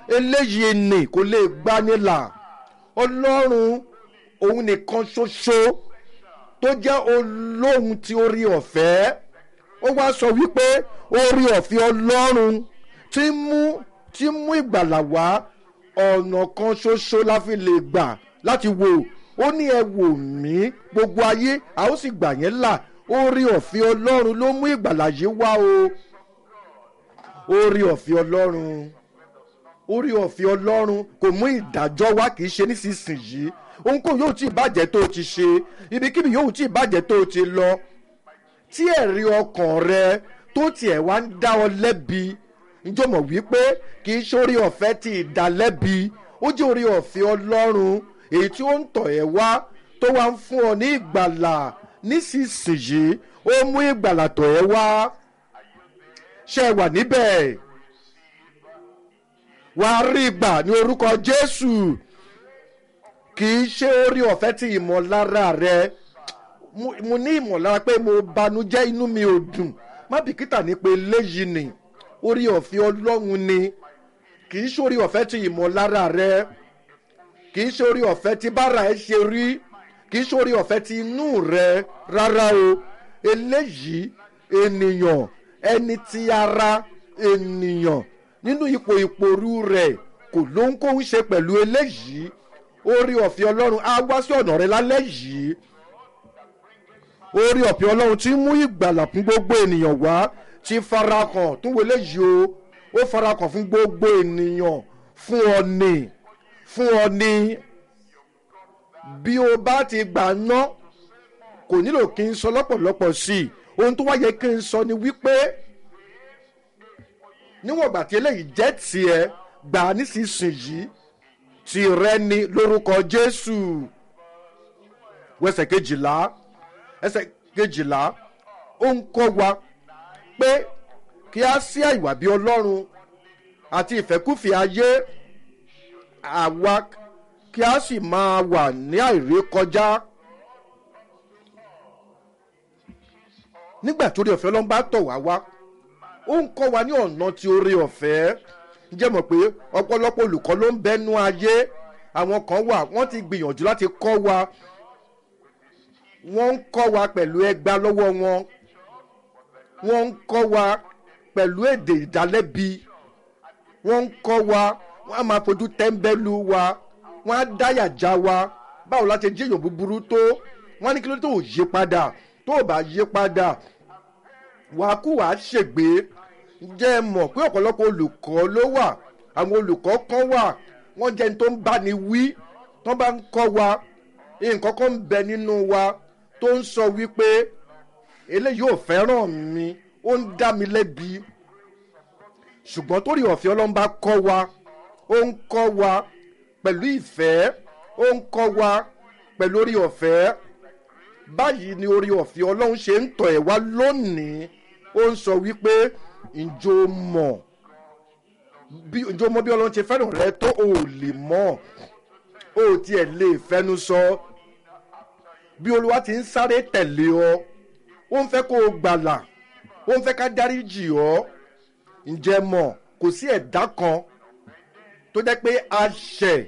eléyìí ni kò lè gbanilà ọlọ́run òun nìkan ṣoṣo tó jẹ́ olóhùn tí orí ọ̀fẹ́ ó wá sọ wípé orí ọ̀fẹ́ ọlọ́run tí mú tí mú ìgbàlà wá ọ̀nà kan ṣoṣo la fi lè gbà láti wò ó ní ẹ wò mí gbogbo ayé a ó sì gbà yẹn là orí ọ̀fẹ́ ọlọ́run ló mú ìgbàlà yìí wá o orí ọ̀fẹ́ ọlọ́run orí ọ̀fẹ́ ọlọ́run kò mú ìdájọ́ wá kì í ṣe nísinsìnyí ohunkóhun yóò tí ì bàjẹ́ tó o ti ṣe ibikíbi yóò tí ì bàjẹ́ tó o ti lọ tí ẹ̀rí ọkàn rẹ tó tiẹ̀ wá ń dá ọ lẹ́bi njọ́ mọ̀ wípé kì í ṣe orí ọ̀fẹ́ ti ìdálẹ́bi ó jẹ́ orí ọ̀fẹ́ ọlọ́run èyí tí ó ń tọ̀ ẹ́ wá tó wá ń fún ọ ní ìgbàlà nísinsìnyí ó mú ìgbàlà tọ̀ ẹ́ wá ṣe wà níbẹ̀ wàá rí ìgbà ní orúkọ jésù kì í ṣe orí ọ̀fẹ́ tí ìmọ̀lára rẹ mo ní ìmọ̀lára pé mo banújẹ́ inú mi ò dùn má bìkítà ní pé léyìí ni orí ọ̀fẹ́ ọlọ́run ni kì í ṣe orí ọ̀fẹ́ tí ìmọ̀lára rẹ kì í ṣe orí ọ̀fẹ́ tí bára ẹ ṣe rí kì í ṣe orí ọ̀fẹ́ tí inú rẹ rárá o eléyìí ènìyàn ẹni tí ara ènìyàn nínú ipò ìpòrú rẹ̀ kò lóhunkóhun ṣe pẹ̀lú eléyìí orí ọ̀fẹ́ ọlọ́run á wá sí ọ̀nà rẹ lálẹ́ yìí orí ọ̀fẹ́ ọlọ́run tí mú ìgbàlà fún gbogbo ènìyàn wá ti farakàn tún wọlé yìí o ó farakàn fún gbogbo ènìyàn fún ọ ní fún ọ ní bí o bá ti gbà ná kò nílò kí n sọ lọ́pọ̀lọpọ̀ sí i ohun tó wá yẹ kí n sọ ni wípé níwọ̀n ìgbà tí eléyìí jẹ́ tiẹ̀ gbà á nísinsìnyí tìrẹ ni lórúkọ jésù wẹsẹ̀ kejìlá ẹsẹ̀ kejìlá ó ń kọ́ wa pé kí a sí àìwà bí ọlọ́run àti ìfẹ́kùfẹ́ ayé àwa kí a sì máa wà ní àìrékọjá nígbà tó rí ọ̀fẹ́ ọlọ́run bá tọ̀ wá wá ó ń kọ́ wa ní ọ̀nà tí ó rí ọ̀fẹ́ jẹ́ mọ̀ pé ọ̀pọ̀lọpọ̀ olùkọ́ ló ń bẹ́nu ayé àwọn kan wà wọ́n ti gbìyànjú láti kọ́ wa wọ́n ń kọ́ wa pẹ̀lú ẹgbà lọ́wọ́ wọn wọ́n ń kọ́ wa pẹ̀lú èdè ìdálẹ́bi wọ́n ń kọ́ wa wọ́n á máa fojú tẹ́ḿbẹ́lú wa wọ́n á dáyà já wa báwo la ṣe jíyàn búburú tó wọ́n á ní kí ló tó ò yí padà tó ò bá yí padà wàá kú wàá ṣègbè jẹ́ ẹ mọ̀ pé ọ̀pọ̀lọpọ̀ olùkọ́ ló wà àwọn olùkọ́ kan wà wọ́n jẹ́ ní tó ń bá ni wí tó bá ń kọ́ wa nǹkan kan ń bẹ nínú wa tó ń sọ wípé eléyìí ò fẹ́ràn mi ó ń dá mi lẹ́bi ṣùgbọ́n torí ọ̀fẹ́ ọlọ́run bá kọ́ wa ó ń kọ́ wa pẹ̀lú ìfẹ́ ó ń kọ́ wa pẹ̀lú orí ọ̀fẹ́ báyìí ni orí ọ̀fẹ́ ọlọ́run ṣe ń tọ̀ ẹ̀ wá lónìí ó ń sọ wípé ǹjọ́ mọ̀ bí ǹjọ́ mọ̀ bí ọlọ́run ṣe fẹ́ràn rẹ tó o lè mọ̀ o tiẹ̀ lè fẹ́nu sọ bí olúwa ti ń sáré tẹ̀lé ọ ó ń fẹ́ kó o gbàlà ó ń fẹ́ ká dáríjì ọ ǹjẹ́ mọ̀ kò sí ẹ̀dá kan tó jẹ́ pé a ṣẹ̀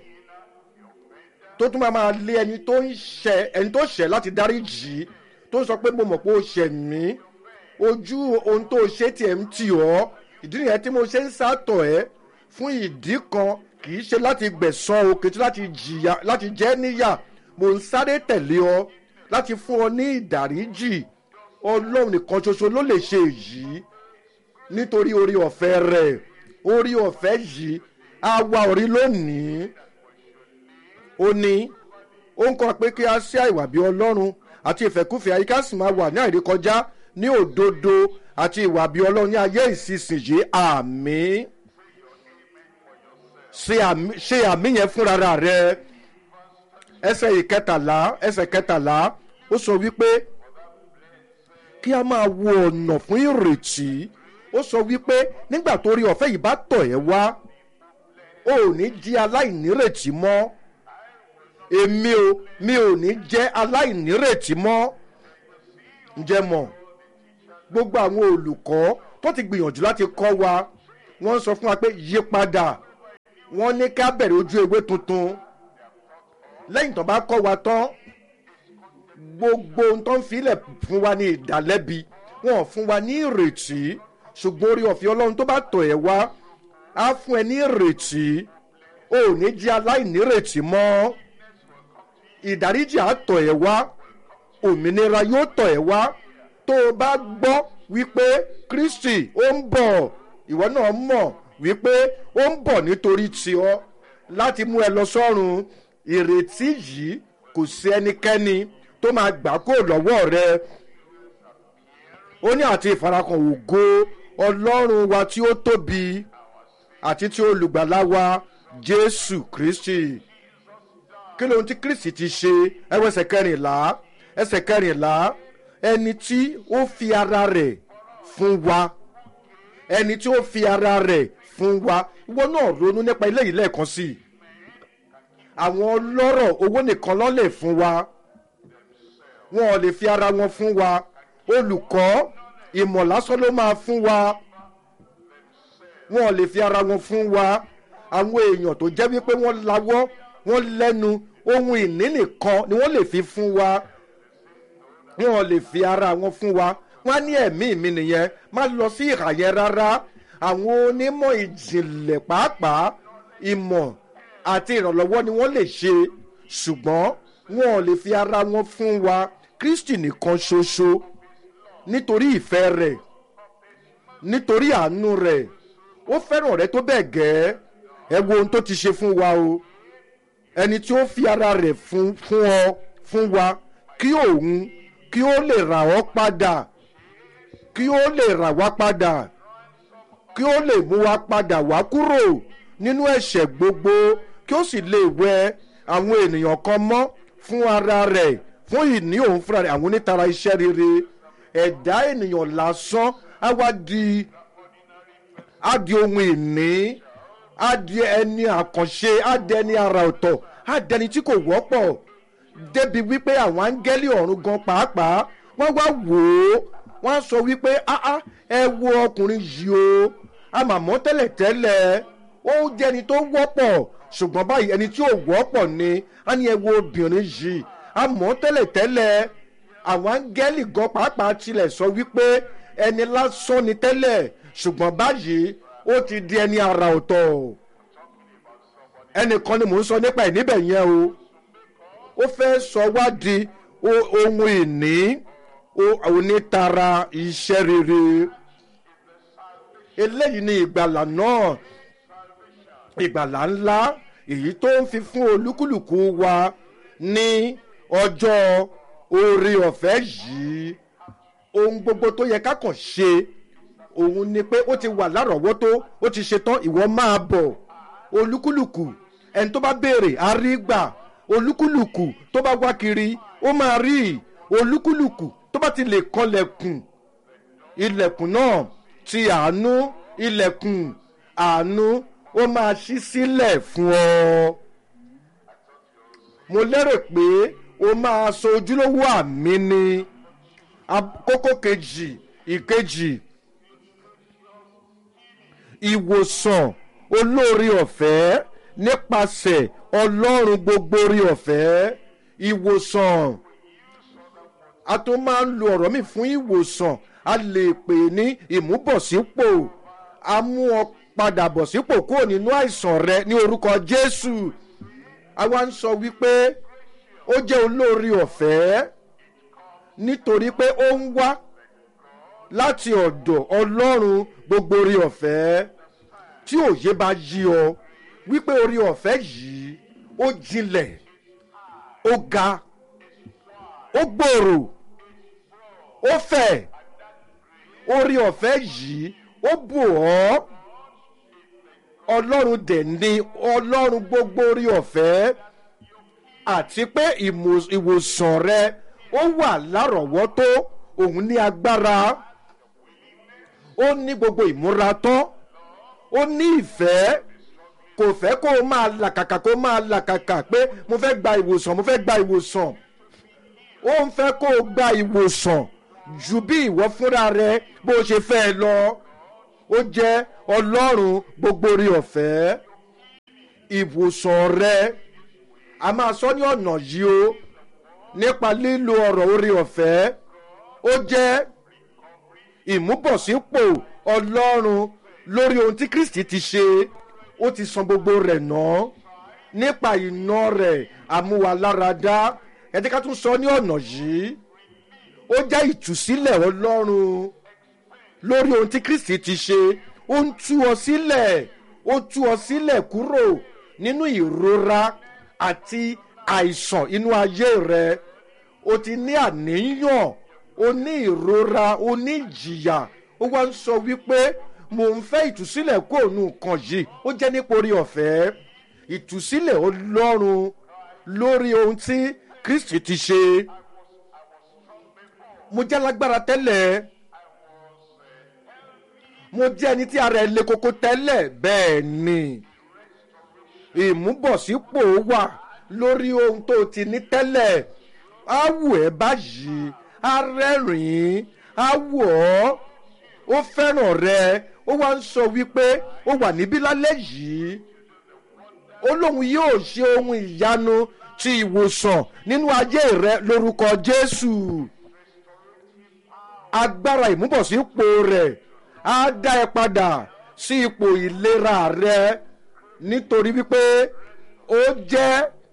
tó tún máa máa lé ẹni tó ń ṣẹ̀ ẹni tó ṣẹ̀ láti dáríjì tó ń sọ pé mo mọ̀ pé o ṣẹ̀ mí ojú ohun tó ṣe tiẹ̀ ń tì ọ́ ìdí nìyẹn tí mo ṣe ń sátọ̀ ẹ́ fún ìdí kan kì í ṣe láti gbẹ̀sán o kì í ṣe láti jìyà láti jẹ́ níyà mo ń sáré tẹ̀lé ọ láti fún ọ ní ìdáríjì ọlọ́run nìkan ṣoṣo ló lè ṣe èyí nítorí orí ọ̀fẹ́ rẹ̀ orí ọ̀fẹ́ yìí á wá orí lónìí ó ní ó ń kọ́ pé kí a ṣe àìwà bí ọlọ́run àti ìfẹ́kúfẹ̀ẹ́ àyíká sì máa wà ní àìrékọjá ní òdodo àti ìwà bí ọlọ́run ní ayé ìsinsìnyí àmì ṣe àmì yẹn fúnra rẹ ẹsẹ̀ ìkẹtàlá ẹsẹ̀ kẹtàlá ó sọ wípé kí a máa wo ọ̀nà fún ìrètí ó sọ wípé nígbà tó rí ọ̀fẹ́ yìí bá tọ̀ ẹ́ wá o ò ní jí aláìnírètí mọ́ èmi o mi ò ní jẹ́ aláìnírètí mọ́ ǹjẹ́ mọ̀ gbogbo àwọn olùkọ́ tó ti gbìyànjú láti kọ́ wa wọ́n sọ fún wa pé yí padà wọ́n ní ká bẹ̀rẹ̀ ojú ewé tuntun lẹ́yìn tó bá kọ́ wa tán gbogbo ohun tó ń filẹ̀ fún wa ní ìdálẹ́bi wọn ò fún wa ní ìrètí ṣùgbọ́n orí ọ̀fẹ́ ọlọ́run tó bá tọ̀ ẹ́ wá á fún ẹ ní ìrètí o ò ní jẹ́ aláìnírètí mọ́ ìdáríjì á tọ̀ ẹ́ wá òmìnira yóò tọ̀ ẹ́ wá tó o bá gbọ́ wípé kristi ó ń bọ̀ ìwọ náà mọ̀ wípé ó ń bọ̀ nítorí tiọ́ láti mú ẹ lọ sọ́run ìrètí yìí kò sí ẹnikẹ́ni tó máa gbà kó lọ́wọ́ rẹ ó ní àti ìfarakàn ògo ọlọ́run wa tí ó tóbi àti tí olùgbàlà wa jésù kristi kí lóhun tí kristi ti ṣe ẹwọ ẹsẹ̀ kẹrìnlá ẹsẹ̀ kẹrìnlá ẹni tí ó fi ara rẹ̀ fún wa ẹni tí ó fi ara rẹ̀ fún wa ìwọ náà ronú nípa eléyìí lẹ́ẹ̀kan sí i àwọn ọlọ́rọ̀ owó nìkan ló lè fún wa wọn ò lè fi ara wọn fún wa olùkọ́ ìmọ̀ lásán ló máa fún wa wọn ò lè fi ara wọn fún wa àwọn èèyàn tó jẹ́ wípé wọ́n lawọ́ wọ́n lẹ́nu ohun ìní nìkan ni wọ́n lè fi fún wa wọn ò lè fi ara wọn fún wa wọn á ní ẹ̀mí mi nìyẹn má lọ sí ìhà yẹn rárá àwọn onímọ̀ ìjìnlẹ̀ pàápàá ìmọ̀ àti ìrànlọ́wọ́ ni wọ́n lè ṣe ṣùgbọ́n wọn ò lè fi ara wọn fún wa kristi nìkan ṣoṣo nítorí ìfẹ́ rẹ̀ nítorí àánú rẹ̀ ó fẹ́ràn rẹ tó bẹ́ẹ̀ gẹ́ ẹ wo ohun tó ti ṣe fún wa o ẹni tí ó fi ara rẹ̀ fún fún ọ fún wa kí òun kí ó lè rà ọ́ padà kí ó lè rà wá padà kí ó lè mú wa padà wá kúrò nínú ẹ̀ṣẹ̀ gbogbo kí ó sì lè wẹ àwọn ènìyàn kan mọ́ fún ara rẹ̀ fún ìní òun fúnra rẹ̀ àwọn onítara iṣẹ́ rere ẹ̀dá ènìyàn lásán á wá di á di ohun ìní á di ẹni àkànṣe á di ẹni ara ọ̀tọ̀ á di ẹni tí kò wọ́pọ̀ débi wípé àwọn áńgẹ́lì ọ̀run gan pàápàá wọ́n wá wò ó wọ́n á sọ wípé áá ẹ wo ọkùnrin yìí o àmàmọ́ tẹ́lẹ̀tẹ́lẹ̀ ó jẹ́ ẹni tó wọ́pọ̀ ṣùgbọ́n báyìí ẹni tí ò wọ́pọ̀ ni á ní ẹ wo obìnrin yìí àmọ́ tẹ́lẹ̀tẹ́lẹ̀ àwọn áńgẹ́lì gan pàápàá tilẹ̀ sọ wípé ẹni lásán ni tẹ́lẹ̀ ṣùgbọ́n báyìí ó ti di ẹni ara ọ̀tọ̀ ẹnìkan ni mò ń sọ nípa ẹ̀ níbẹ̀ yẹn o ó fẹ́ sọ wá di ohun ìní onítara iṣẹ́ rere eléyìí ni ìgbàlà náà ìgbàlà ńlá èyí tó ń fi fún olúkúlùkù wa ní ọjọ́ orí ọ̀fẹ́ yìí ohun gbogbo tó yẹ ká kàn ṣe òun ni pé ó ti wà lárọ̀ọ́wọ́tó ó ti ṣetán ìwọ máa bọ̀ olúkúlùkù ẹni tó bá béèrè á rí gbà olúkúlùkù tó bá wá kiri ó máa rí olúkúlùkù tó bá ti lè kanlẹ̀kùn ilẹ̀kùn náà ti àánú ilẹ̀kùn àánú ó máa ṣí sílẹ̀ fún ọ. mo lérò pé o máa sọ ojúlówó àmì ni kókó kejì ìkejì ìwòsàn olórí ọ̀fẹ́ nípasẹ̀ ọlọ́run gbogbo orí ọ̀fẹ́ ìwòsàn a tún máa ń lo ọ̀rọ̀ mi fún ìwòsàn a lè pè ní ìmúbọ̀sípò a mú ọ padà bọ̀ sípò kúrò nínú àìsàn rẹ ní orúkọ jésù a wá ń sọ wípé ó jẹ́ olórí ọ̀fẹ́ nítorí pé ó ń wá láti ọ̀dọ̀ ọlọ́run gbogbo orí ọ̀fẹ́ tí òye bá yí ọ wípé orí ọ̀fẹ́ yìí ó jinlẹ̀ ó ga ó gbòòrò ó fẹ̀ orí ọ̀fẹ́ yìí ó bù ọ́ ọlọ́run dẹ̀ ní ọlọ́run gbogbo orí ọ̀fẹ́ àti pé ìwòsàn rẹ ó wà lárọ̀ọ́wọ́tó òun ní agbára ó ní gbogbo ìmúra tán ó ní ìfẹ́ kò fẹ́ kó o máa làkàkà kó o máa làkàkà pé mo fẹ́ gba ìwòsàn mo fẹ́ gba ìwòsàn ó ń fẹ́ kó o gba ìwòsàn ju bí ìwọ fúnra rẹ bó o ṣe fẹ́ lọ ó jẹ́ ọlọ́run gbogbo orí ọ̀fẹ́ ìwòsàn rẹ a máa sọ ní ọ̀nà yìí o nípa lílo ọ̀rọ̀ orí ọ̀fẹ́ ó jẹ́ ìmúbọ̀sípò ọlọ́run lórí ohun tí kristi ti ṣe ó ti san gbogbo rẹ̀ ná nípa iná rẹ̀ àmúwaláradá ẹ jẹ́ ká tún sọ ní ọ̀nà yìí ó jẹ́ ìtúsílẹ̀ ọlọ́run lórí ohun tí kristi ti ṣe ó ń tú ọ sílẹ̀ ó tú ọ sílẹ̀ kúrò nínú ìrora àti àìsàn inú ayé rẹ o ti ní àníyàn o ní ìrora o ní ìjìyà ó wá ń sọ wípé mò ń fẹ́ ìtúsílẹ̀ kó òun nǹkan yìí ó jẹ́ nípa orí ọ̀fẹ́ ìtúsílẹ̀ ọlọ́run lórí ohun tí kristi ti ṣe mo jẹ́ lágbára tẹ́lẹ̀ mo jẹ́ ẹni tí ara ẹ̀ le koko tẹ́lẹ̀ bẹ́ẹ̀ ni ìmúbọ̀sípò wà lórí ohun tó ti ní tẹ́lẹ̀ á wù ẹ́ báyìí á rẹ́rìn-ín á wù ọ́ ó fẹ́ràn rẹ ó wá ń sọ wípé ó wà níbí lálẹ́ yìí ó lóun yóò ṣe ohun ìyanu ti ìwòsàn nínú ayé rẹ lórúkọ jésù agbára ìmúbọ̀sípò rẹ̀ á dá ẹ padà sí ipò ìlera rẹ nítorí wípé ó jẹ́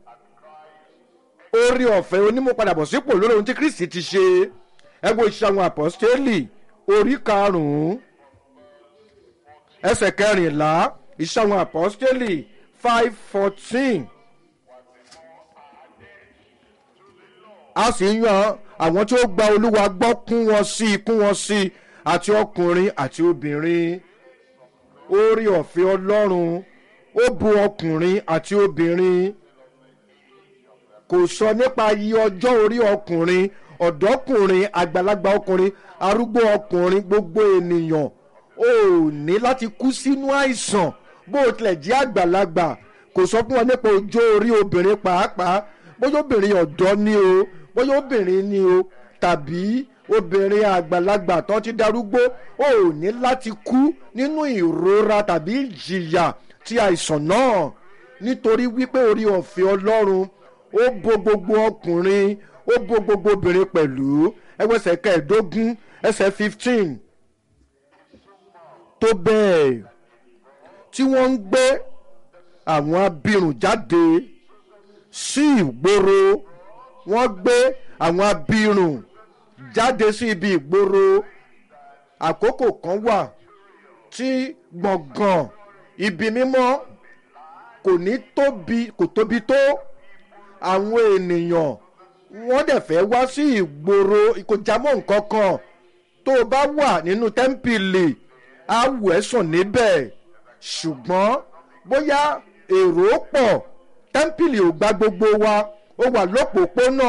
orí ọ̀fẹ́ onímọ̀padàbọ̀sípò lórí ohun tí kristi ti ṣe ẹgbẹ́ iṣẹ́ àwọn àpọ́stélì orí karùn-ún ẹsẹ̀ kẹrìnlá iṣẹ́ àwọn àpọ́stélì five fourteen a sì yan àwọn tí ó gba olúwa gbọ́ kún wọn sí kún wọn sí àti ọkùnrin àti obìnrin orí ọ̀fẹ́ ọlọ́run ó bu ọkùnrin àti obìnrin kò sọ nípa iye ọjọ́ orí ọkùnrin ọ̀dọ́kùnrin àgbàlagbà ọkùnrin arúgbó ọkùnrin gbogbo ènìyàn ò ní láti kú sínú àìsàn bó tilẹ̀ jẹ́ àgbàlagbà kò sọ fún wọn nípa ọjọ́ orí obìnrin pàápàá bóyá obìnrin ọ̀dọ́ ni o bóyá obìnrin ni o tàbí obìnrin àgbàlagbà tó ti darúgbó ò ní láti kú nínú ìrora tàbí ìjìyà ti àìsàn náà nítorí wípé orí ọ̀fẹ́ ọlọ́run ó bo gbogbo ọkùnrin ó bo gbogbo obìnrin pẹ̀lú ẹgbẹ́sẹ̀ kẹẹ̀ẹ́dógún ẹsẹ̀ fifteen tó bẹ́ẹ̀ tí wọ́n ń gbé àwọn abirùn jáde sí ìgboro wọ́n gbé àwọn abirùn jáde sí ibi ìgboro àkókò kan wà tí gbọ̀ngàn ibi mímọ́ kò ní tóbi kò tóbi tó àwọn ènìyàn wọ́n dẹ̀ fẹ́ wá sí ìgboro kò jámọ́ nǹkan kan tó o bá wà nínú tẹ́ḿpìlì á wù ẹ́ sùn níbẹ̀ ṣùgbọ́n bóyá èrò pọ̀ tẹ́ḿpìlì ò gba gbogbo wa ó wà lópòópónà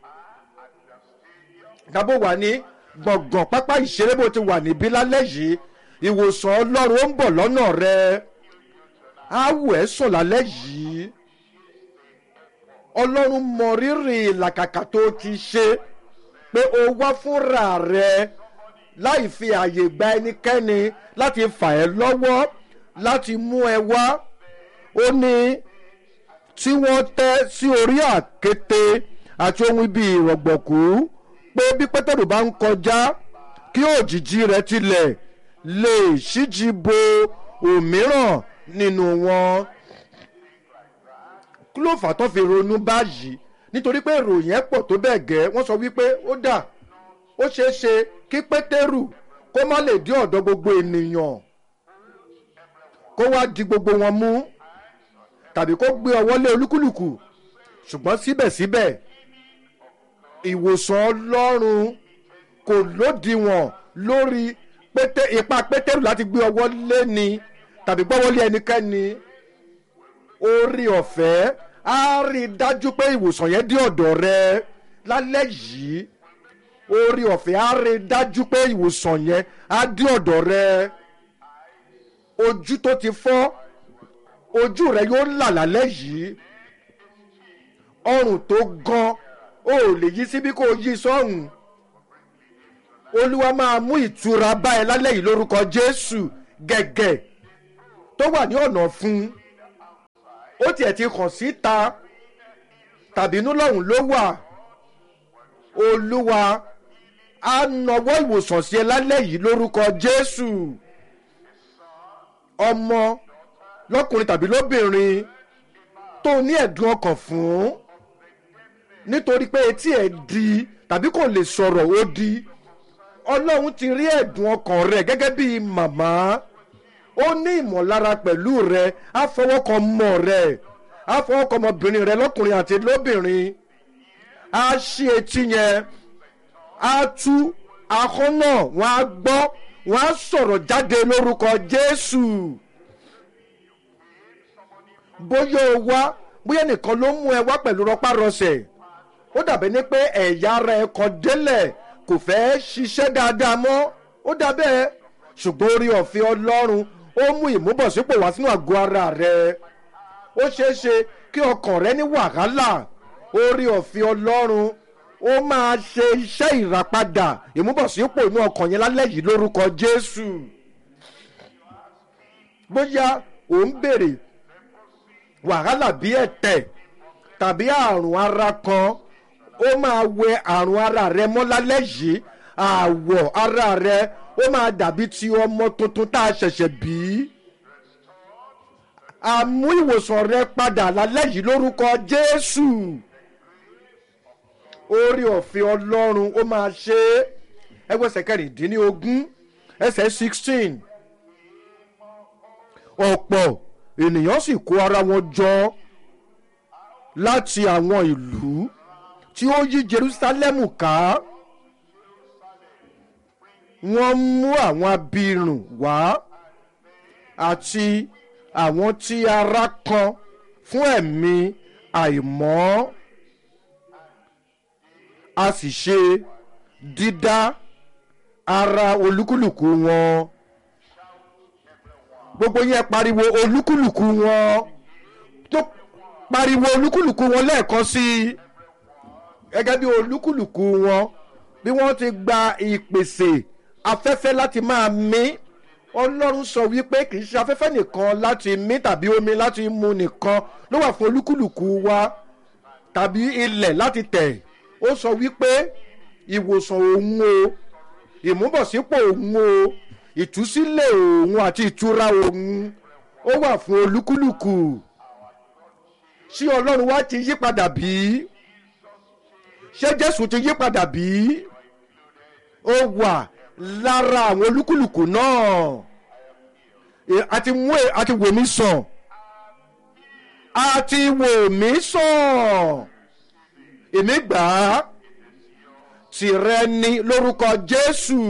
tàbó wà ní gbọ̀ngàn pápá ìṣeré bó ti wà níbí lálẹ́ yìí ìwòsàn ọlọ́run ó ń bọ̀ lọ́nà rẹ á wù ẹ́ sùn lálẹ́ yìí ọlọ́run mọ rírì ìlàkàkà tó ti ṣe pé o wá fúnra rẹ láì fi àyè gba ẹnikẹ́ni láti fà ẹ́ lọ́wọ́ láti mú ẹ wá ó ní tí wọ́n tẹ́ sí orí àkété àti ohun ibi ìrọ̀gbọ̀kú pé bí pétérù bá ń kọjá kí òjìji rẹ tilẹ̀ lè ṣíji bo òmíràn nínú wọn kí ló fà tó fi ronú báyìí nítorí pé ìròyìn ẹ̀ pọ̀ tó bẹ́ẹ̀ gẹ́ wọ́n sọ wípé ó dà ó ṣeé ṣe kí pétérù kó má lè dé ọ̀dọ̀ gbogbo ènìyàn kó wá di gbogbo wọn mú tàbí kó gbé ọwọ́ lé olúkúlùkù ṣùgbọ́n síbẹ̀síbẹ̀ ìwòsàn ọlọ́run kò lódiwọ̀n lórí pété ipa pétérù láti gbé ọwọ́ lé ni tàbí gbọ́wọ́ lé ẹnikẹ́ni orí ọ̀fẹ́ á rí i dájú pé ìwòsàn yẹn dé ọ̀dọ̀ rẹ lálẹ́ yìí orí ọ̀fẹ́ á rí i dájú pé ìwòsàn yẹn á dé ọ̀dọ̀ rẹ ojú tó ti fọ́ ojú rẹ yóò là lálẹ́ yìí ọrùn tó gan o ò lè yí síbí kó o yí sọ́hùn olúwa máa mú ìtura bá ẹ lálẹ́ yìí lórúkọ jésù gẹ̀gẹ̀ tó wà ní ọ̀nà fún ó tiẹ̀ ti hàn síta tàbí inú lọ́hùn ló wà olúwa á nawọ́ ìwòsàn sí ẹ lálẹ́ yìí lórúkọ jésù ọmọ lọ́kùnrin tàbí lóbìnrin tó ní ẹ̀dùn ọkàn fún nítorí pé etí ẹ̀ di tàbí kò lè sọ̀rọ̀ ó di ọlọ́run ti rí ẹ̀dùn ọkàn rẹ̀ gẹ́gẹ́ bí màmá ó ní ìmọ̀lára pẹ̀lú rẹ̀ á fọwọ́ kan mọ̀ rẹ̀ á fọwọ́ kan ọmọbìnrin rẹ̀ lọ́kùnrin àti lóbìnrin á ṣí etí yẹn á tú ahọ́n náà wọ́n á gbọ́ wọ́n á sọ̀rọ̀ jáde lórúkọ jésù bóyá o wá bóyá nìkan ló mú ẹ wá pẹ̀lú rọpárọsẹ̀ ó dàbí ní pé ẹ̀yà ara ẹ kan délẹ̀ kò fẹ́ ṣiṣẹ́ dáadáa mọ́ ó dàbẹ́ ṣùgbọ́n orí ọ̀fẹ́ ọlọ́run ó mú ìmúbọ̀sípò wá sínú àgọ́ ara rẹ ó ṣeé ṣe kí ọkàn rẹ ní wàhálà orí ọ̀fẹ́ ọlọ́run ó máa ṣe iṣẹ́ ìràpadà ìmúbọ̀sípò inú ọkàn yẹn lálẹ́ yìí lórúkọ jésù bóyá ò ń béèrè wàhálà bí ẹ̀tẹ̀ tàbí àrùn ara kan ó máa wẹ àrùn ara rẹ mọ́ lálẹ́ yìí àwọ̀ ara rẹ ó máa dàbí ti ọmọ tuntun tá a ṣẹ̀ṣẹ̀ bí àmú ìwòsàn rẹ padà lálẹ́ yìí lórúkọ jésù orí ọ̀fẹ́ ọlọ́run ó máa ṣe é ẹgbẹ́sẹ̀ kẹrìndínlógún ẹsẹ̀ sixteen ọ̀pọ̀ ènìyàn sì kó ara wọn jọ láti àwọn ìlú tí ó yí jerusalem ká wọ́n mú àwọn abirùn wá àti àwọn tí ara kan fún ẹ̀mí àìmọ́ a sì ṣe dídá ara olúkúlùkù wọn gbogbo yẹn pariwo olúkúlùkù wọn tó pariwo olúkúlùkù wọn lẹ́ẹ̀kan sí i gẹ́gẹ́ bí olúkúlùkù wọn bí wọ́n ti gba ìpèsè afẹ́fẹ́ láti máa mí ọlọ́run sọ wípé kì í ṣe afẹ́fẹ́ nìkan láti mí tàbí omi láti mu nìkan ló wà fún olúkúlùkù wa tàbí ilẹ̀ láti tẹ̀ ó sọ wípé ìwòsàn òun o ìmúbọ̀sípò òun o ìtúsílẹ̀ òun àti ìtura òun ó wà fún olúkúlùkù ṣé ọlọ́run wá ti yí padà bí ṣé jésù ti yí padà bí ó wà lára àwọn olúkúlùkù náà àti mú àti wò mí sàn àti wò mí sàn èmi gbà á tìrẹ ni lórúkọ jésù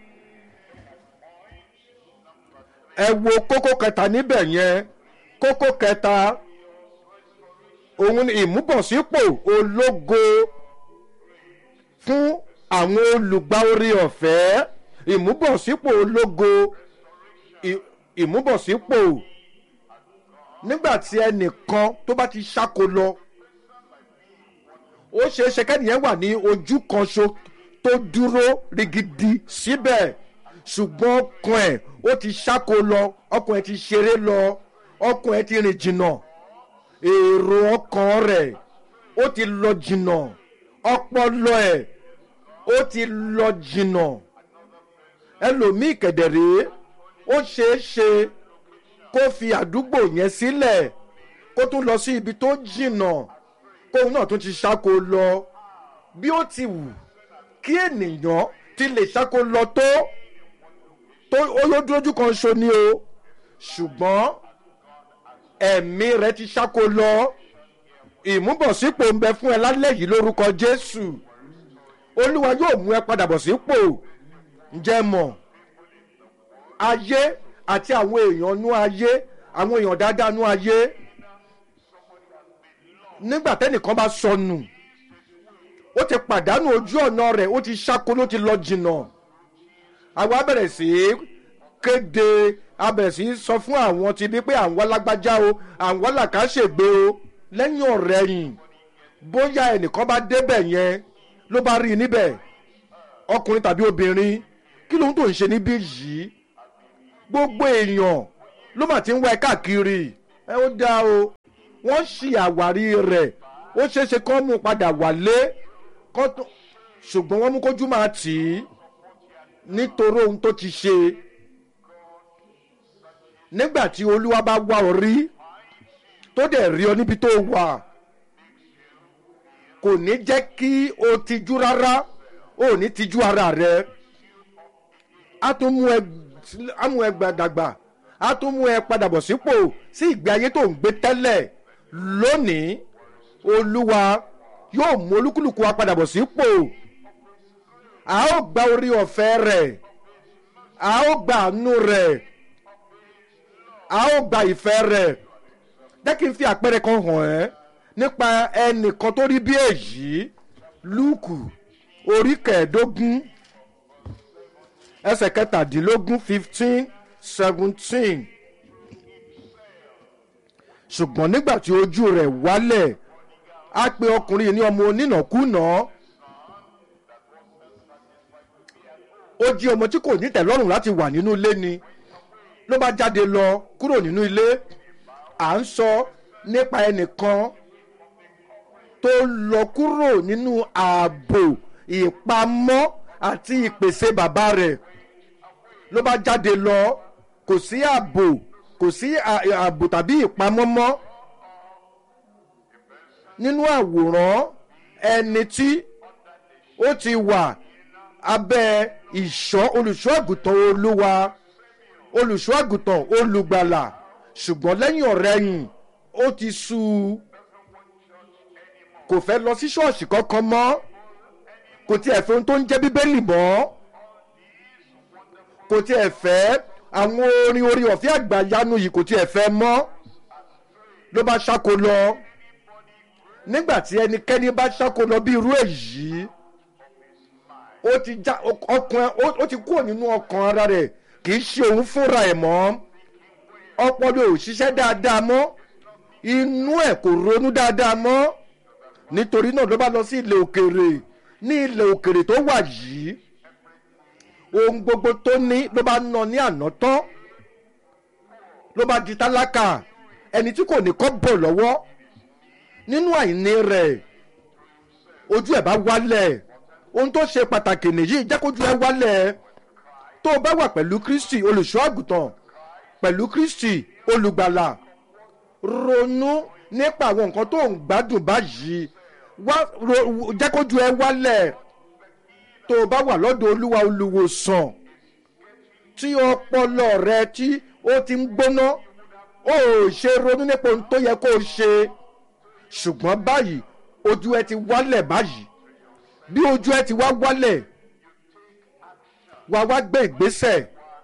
ẹ wo kókó kẹta níbẹ̀ yẹn kókó kẹta òun ni ìmúbọ̀sípò ológo fún àwọn olùgbà orí ọ̀fẹ́ ìmúbọ̀sípò ológo ìmúbọ̀sípò nígbà tí ẹnìkan tó bá ti ṣáko lọ ó ṣeé ṣe kẹ́nìyẹn wà ní ojú kan ṣo tó dúró rigidi síbẹ̀ ṣùgbọ́n ọkàn ẹ̀ ó ti ṣáko lọ ọkàn ẹ̀ ti ṣeré lọ ọkàn ẹ̀ ti rìn jìnnà èrò ọkàn rẹ̀ ó ti lọ jìnnà ọpọlọ ẹ̀ ó ti lọ jìnnà ẹlòmíì kẹ̀dẹ̀rẹ́ ó ṣeé ṣe kó fi àdúgbò yẹn sílẹ̀ kó tún lọ sí ibi tó jìnnà kóun náà tún ti ṣáko lọ bí ó ti wù kí ènìyàn ti lè ṣáko lọ tó tó olódúrójú kan ṣo ni o ṣùgbọ́n ẹ̀mí rẹ ti ṣáko lọ ìmúbọ̀sípò ń bẹ fún ẹ lálẹ́ yìí lórúkọ jésù olúwa yóò mú ẹ padà bọ̀ sípò ǹjẹ́ mọ̀ ayé àti àwọn èèyàn nú ayé àwọn èèyàn dáadáa nú ayé nígbà tẹ́nìkan bá sọnù ó ti pàdánù ojú ọ̀nà rẹ̀ ó ti ṣáko ló ti lọ jìnnà àwa bẹ̀rẹ̀ sí í kéde a bẹ̀rẹ̀ sí í sọ fún àwọn ti bí pé àwọn alágbájá o àwọn làkàṣègbè o lẹ́yìn ọ̀rẹ́yìn bóyá ẹnìkan bá débẹ̀ yẹn ló bá rí i níbẹ̀ ọkùnrin tàbí obìnrin kí lóhun tó ń ṣe níbí yìí gbogbo èèyàn ló mà ti ń wá ẹ káàkiri ẹ ó dá o wọ́n ṣì àwárí rẹ̀ ó ṣeéṣe kó mú padà wálé kó tó ṣùgbọ́n wọ́n mú kójú máa tì í nítorí ohun tó ti ṣe nígbà tí olúwa bá wá ọ rí tó dẹ̀ rí ọ níbi tó wà kò ní jẹ́ kí o tijú rárá o ò ní tijú ara rẹ a tún mú ẹ á mú ẹ gbàdàgbà a tún mú ẹ padà bọ̀ sípò sí ìgbé ayé tó ń gbé tẹ́lẹ̀ lónìí olúwa yóò mú olúkúlùkù wa padà bọ̀ sípò a ó gba orí ọ̀fẹ́ rẹ̀ a ó gba àánú rẹ̀ a ó gba ìfẹ́ rẹ̀ jẹ́ kí n fi àpẹẹrẹ kan hàn ẹ́ nípa ẹnìkan tó rí bí èyí lúùkù orí kẹẹ̀ẹ́dógún ẹsẹ̀ kẹtàdínlógún fifteen seventeen ṣùgbọ́n nígbà tí ojú rẹ̀ wálẹ̀ á pe ọkùnrin yìí ní ọmọ onínàkúnà ó jí ọmọ tí kò ní tẹ̀lọ́rùn láti wà nínú ilé ni ló bá jáde lọ kúrò nínú ilé à ń sọ nípa ẹnìkan tó lọ kúrò nínú ààbò ìpamọ́ àti ìpèsè bàbá rẹ̀ ló bá jáde lọ kò sí ààbò kò sí ààbò tàbí ìpamọ́ mọ́ nínú àwòrán ẹni tí ó ti wà abẹ́ ìṣọ́ olùṣọ́ àgùntàn olúwa olùṣọ́ àgùntàn olùgbàlà ṣùgbọ́n lẹ́yìn ọ̀rẹ́yìn ó ti sú u kò fẹ́ lọ sí ṣọ́ọ̀ṣì kankan mọ́ kò tiẹ̀ fẹ́ ohun tó ń jẹ́ bíbélì mọ́ kò tiẹ̀ fẹ́ àwọn orin orí ọ̀fẹ́ àgbàyanu yìí kò tiẹ̀ fẹ́ mọ́ ló bá ṣáko lọ nígbà tí ẹnikẹ́ni bá ṣáko lọ bí irú èyí ó ti já ọkàn ó ti kúrò nínú ọkàn ara rẹ̀ kì í ṣe òun fúnra ẹ̀ mọ́ ọpọlọ ò ṣiṣẹ́ dáadáa mọ́ inú ẹ̀ kò ronú dáadáa mọ́ nítorí náà ló bá lọ sí ilẹ̀ òkèrè ní ilẹ̀ òkèrè tó wà yìí ohun gbogbo tó ní ló bá ná ní àná tán ló bá di tálákà ẹni tí kò ní kọ́ bọ̀ lọ́wọ́ nínú àìní rẹ̀ ojú ẹ̀ bá wálẹ̀ ohun tó ṣe pàtàkì nìyí jẹ́ kójú ẹ̀ wálẹ̀ tó o bá wà pẹ̀lú kristi olùṣọ́ àgùntàn pẹ̀lú kristi olùgbàlà ronú nípa àwọn nǹkan tó ń gbádùn báyìí wá jẹ́ kójú ẹ wálẹ̀ tó o bá wà lọ́dọ̀ olúwa olùwòsàn tí ọpọlọ rẹ tí ó ti ń gbóná ó ṣe ronú nípa ohun tó yẹ kó o ṣe ṣùgbọ́n báyìí ojú ẹ ti wálẹ̀ báyìí bí ojú ẹ ti wá wálẹ̀ wá wá gbé ìgbésẹ̀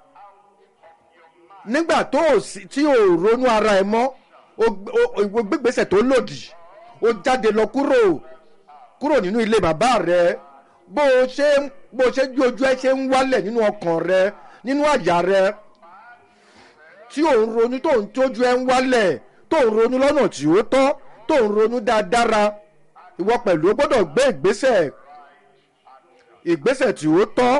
nígbà tó o sì tí o ronú ara ẹ mọ́ o gbégbèsè tó lòdì o jáde lọ kúrò kúrò nínú ilé bàbá rẹ bó o ṣe bó o ṣe ju ojú ẹ ṣe ń wálẹ̀ nínú ọkàn rẹ nínú àyà rẹ tí ò ń ronú tó ń tójú ẹ ń wálẹ̀ tó ń ronú lọ́nà tí ó tọ́ tó ń ronú dáadáa ìwọ pẹ̀lú o gbọ́dọ̀ gbé ìgbésẹ̀ ìgbésẹ̀ tí ó tọ́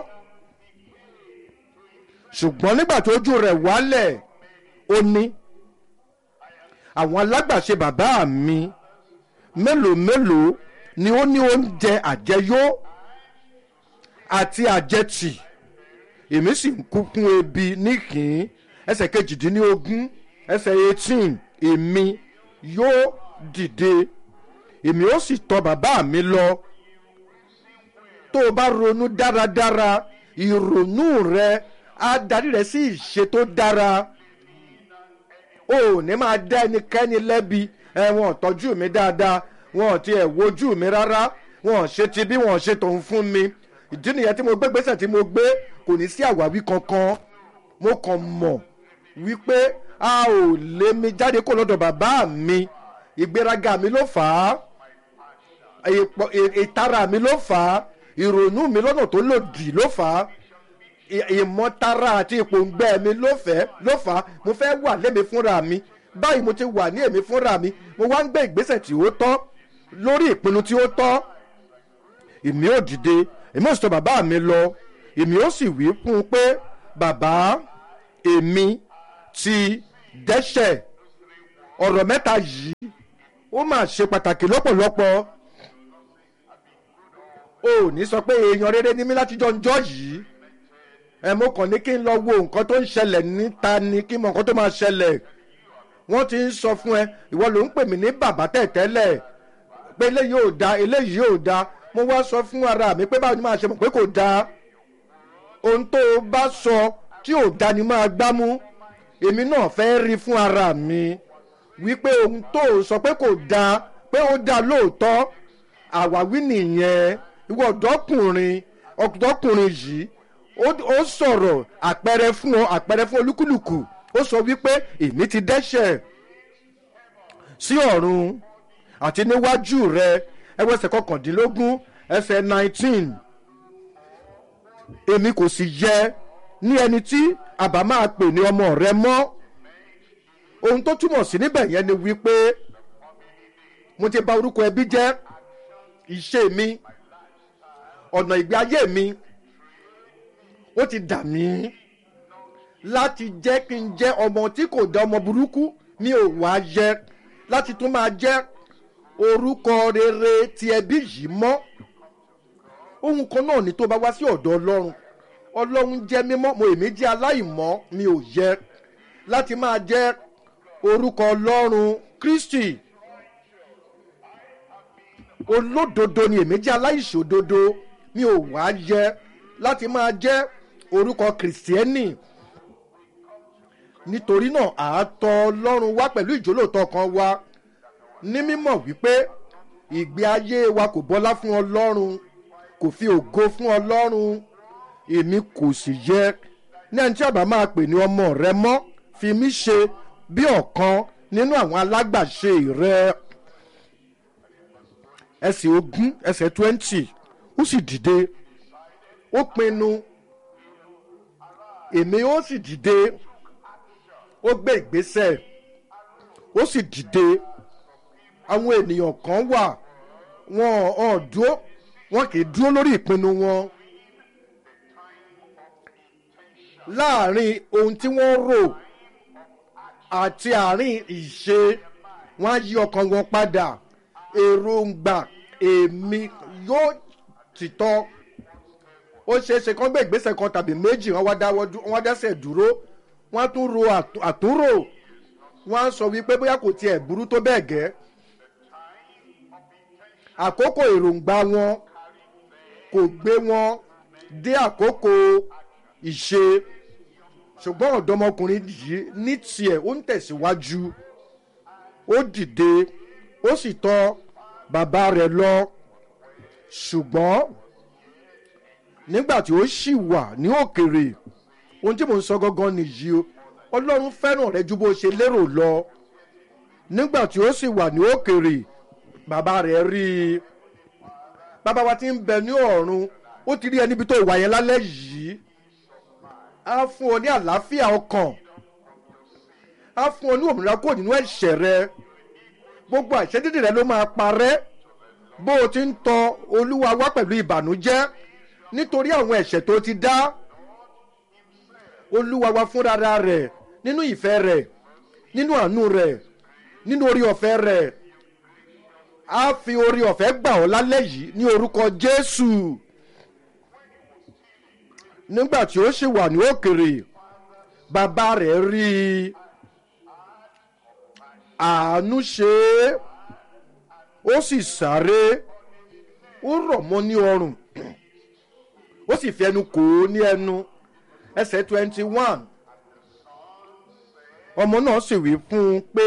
ṣùgbọ́n nígbà tó ojú rẹ̀ wálẹ̀ ó ní àwọn alágbàṣe bàbá mi mélòó mélòó ni ó ní oúnjẹ àjẹyó àti àjẹtì èmi sì ń kú fún ebi níkìn ẹsẹ̀ kejìdínlógún ẹsẹ̀ eighteen èmi yóò dìde èmi ó sì tọ̀ bàbá mi lọ tó o bá ronú dáradára ìrònú rẹ á darí rẹ sí ìṣe tó dára o ò ní máa dá ẹnikẹ́ni lẹ́bi ẹ wọn ò tọ́jú mi dáadáa wọn ò tiẹ̀ wojú mi rárá wọn ò ṣe ti bí wọn ò ṣe tòun fún mi ìdí nìyẹn tí mo gbé gbèsè tí mo gbé kò ní sí àwáwí kankan mo kàn mọ̀ wípé a ò lé mi jáde kó lọ́dọ̀ bàbá mi ìgbéraga mi ló fà á ìtara mi ló fà á ìrònú mi lọ́nà tó lòdì ló fà á ìmọ̀tara àti ìpòǹgbẹ mi ló fẹ́ ló fà á mo fẹ́ wà lémi fúnra mi báyìí mo ti wà ní èmi fúnra mi mo wá ń gbé ìgbésẹ̀ tí ó tọ́ lórí ìpinnu tí ó tọ́ èmi ò dìde èmi ò sọ bàbá mi lọ èmi ò sì wí fún un pé bàbá èmi ti dẹ́ṣẹ̀ ọ̀rọ̀ mẹ́ta yìí ó mà ṣe pàtàkì lọ́pọ̀lọpọ̀ o ò ní sọ pé èèyàn rere ní mí láti jọjọ́ yìí ẹ mo kàn ní kí n lọ wo nǹkan tó ń ṣẹlẹ̀ níta ni kí n mọ nǹkan tó máa ṣẹlẹ̀ wọ́n ti ń sọ fún ẹ ìwọ ló ń pè mí ní bàbá tẹ̀tẹ́lẹ̀ pé eléyìí ò da eléyìí ò da mo wá sọ fún ara mi pé báwo ni máa ṣe mọ̀ pé kò da ohun tó o bá sọ tí ò da ni máa gbámú èmi náà fẹ́ rí fún ara mi wípé ohun tó o sọ pé kò da pé ó da lóòótọ́ àwáwí nìyẹn ìwọ ọ̀dọ́kùnrin ọ̀dọ́kùnrin yìí ó sọ̀rọ̀ àpẹẹrẹ fún ọ àpẹẹrẹ fún olúkúlùkù ó sọ wípé èmi ti dẹ́ṣẹ̀ sí ọ̀run àti níwájú rẹ ẹwẹ́sẹ̀ kọkàndínlógún ẹsẹ̀ nineteen èmi kò sì yẹ ní ẹni tí àbá máa pè ní ọmọ rẹ mọ́ ohun tó túmọ̀ sí níbẹ̀ yẹn ni wípé mo ti bà orúkọ ẹbí jẹ́ ìṣe mi ọ̀nà ìgbé ayé mi ó ti dà mí láti jẹ́ kí n jẹ́ ọmọ tí kò dá ọmọ burúkú mi ò wá yẹ láti tún máa jẹ́ orúkọ rere ti ẹbí yìí mọ́ ohun kan náà ni tó bá wá sí ọ̀dọ̀ ọlọ́run ọlọ́run jẹ́ mímọ́ mo èmi jẹ́ aláìmọ́ mi ò yẹ láti máa jẹ́ orúkọ ọlọ́run kristi olódodo ni èmi jẹ́ aláìṣòdodo mi ò wá yẹ láti máa jẹ́ orúkọ kìrìsìtẹ́nì nítorí náà àátọ́ ọlọ́run wá pẹ̀lú ìjólóòtọ́ kan wá ní mímọ̀ wípé ìgbé ayé wa kò bọ́lá fún ọlọ́run kò fi ògo fún ọlọ́run èmi kò sì yẹ ní ẹni tí àbá máa pè ní ọmọ rẹ mọ́ fi mí ṣe bí ọ̀kan nínú àwọn alágbàṣe rẹ ẹsẹ̀ ogún ẹsẹ̀ twenty ó sì dìde ó pinnu èmi ó sì dìde ó gbé ìgbésẹ̀ ó sì dìde àwọn ènìyàn kan wà wọn ò dúró wọn kì í dúró lórí ìpinnu wọn láàrin ohun tí wọ́n rò àti àárín ìṣe wọn á yí ọkàn wọn padà èròǹgbà èmi yóò tìtọ́ ó ṣeé ṣe kán gbé ìgbésẹ̀ kan tàbí méjì wọ́n wá dáwọ́ wọ́n wá dẹ́sẹ̀ dúró wọ́n á tún ro àtúrò wọ́n á sọ wípé bóyá kò tiẹ̀ burú tó bẹ́ẹ̀ gẹ́ àkókò èròǹgbà wọn kò gbé wọn dé àkókò ìṣe ṣùgbọ́n ọ̀dọ́mọkùnrin yìí ní tiẹ̀ ó ń tẹ̀síwájú ó dìde ó sì tọ́ bàbá rẹ̀ lọ ṣùgbọ́n nígbà tí ó ṣì wà ní òkèrè ohun tí mò ń sọ gangan nìyí o ọlọ́run fẹ́ràn rẹ ju bó ṣe lérò lọ nígbà tí ó sì wà ní òkèrè bàbá rẹ̀ rí i bàbá wa ti ń bẹ ní ọ̀run ó ti rí ẹ níbi tó wà yẹn lálẹ́ yìí á fún ọ ní àlàáfíà ọkàn á fún ọ ní òmìnira kúrò nínú ẹ̀ṣẹ̀ rẹ gbogbo àìṣedédé rẹ ló máa parẹ́ bó o ti ń tọ olúwa wá pẹ̀lú ìbànújẹ́ nítorí àwọn ẹ̀ṣẹ̀ tó ti dá olúwa wa fúnra rẹ̀ nínú ìfẹ́ rẹ̀ nínú àánú rẹ̀ nínú orí ọ̀fẹ́ rẹ̀ á fi orí ọ̀fẹ́ gbà ọ́ lálẹ́ yìí ní orúkọ jésù nígbà tí ó sì wà ní òkèrè bàbá rẹ̀ rí i àánú ṣe é ó sì sáré ó rọ̀ mọ́ ní ọrùn ó sì fi ẹnu kò ó ní ẹnu ẹsẹ̀ twenty one ọmọ náà sì wí fún un pé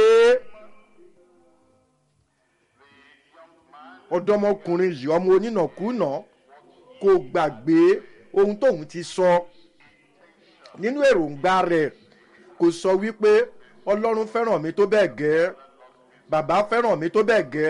ọ̀dọ́mọkùnrin yìí ọmọ onínàkúnà kò gbàgbé ohun tóun ti sọ nínú èròǹgbà rẹ̀ kò sọ wípé ọlọ́run fẹ́ràn mi tó bẹ́ẹ̀ gẹ́ bàbá fẹ́ràn mi tó bẹ́ẹ̀ gẹ́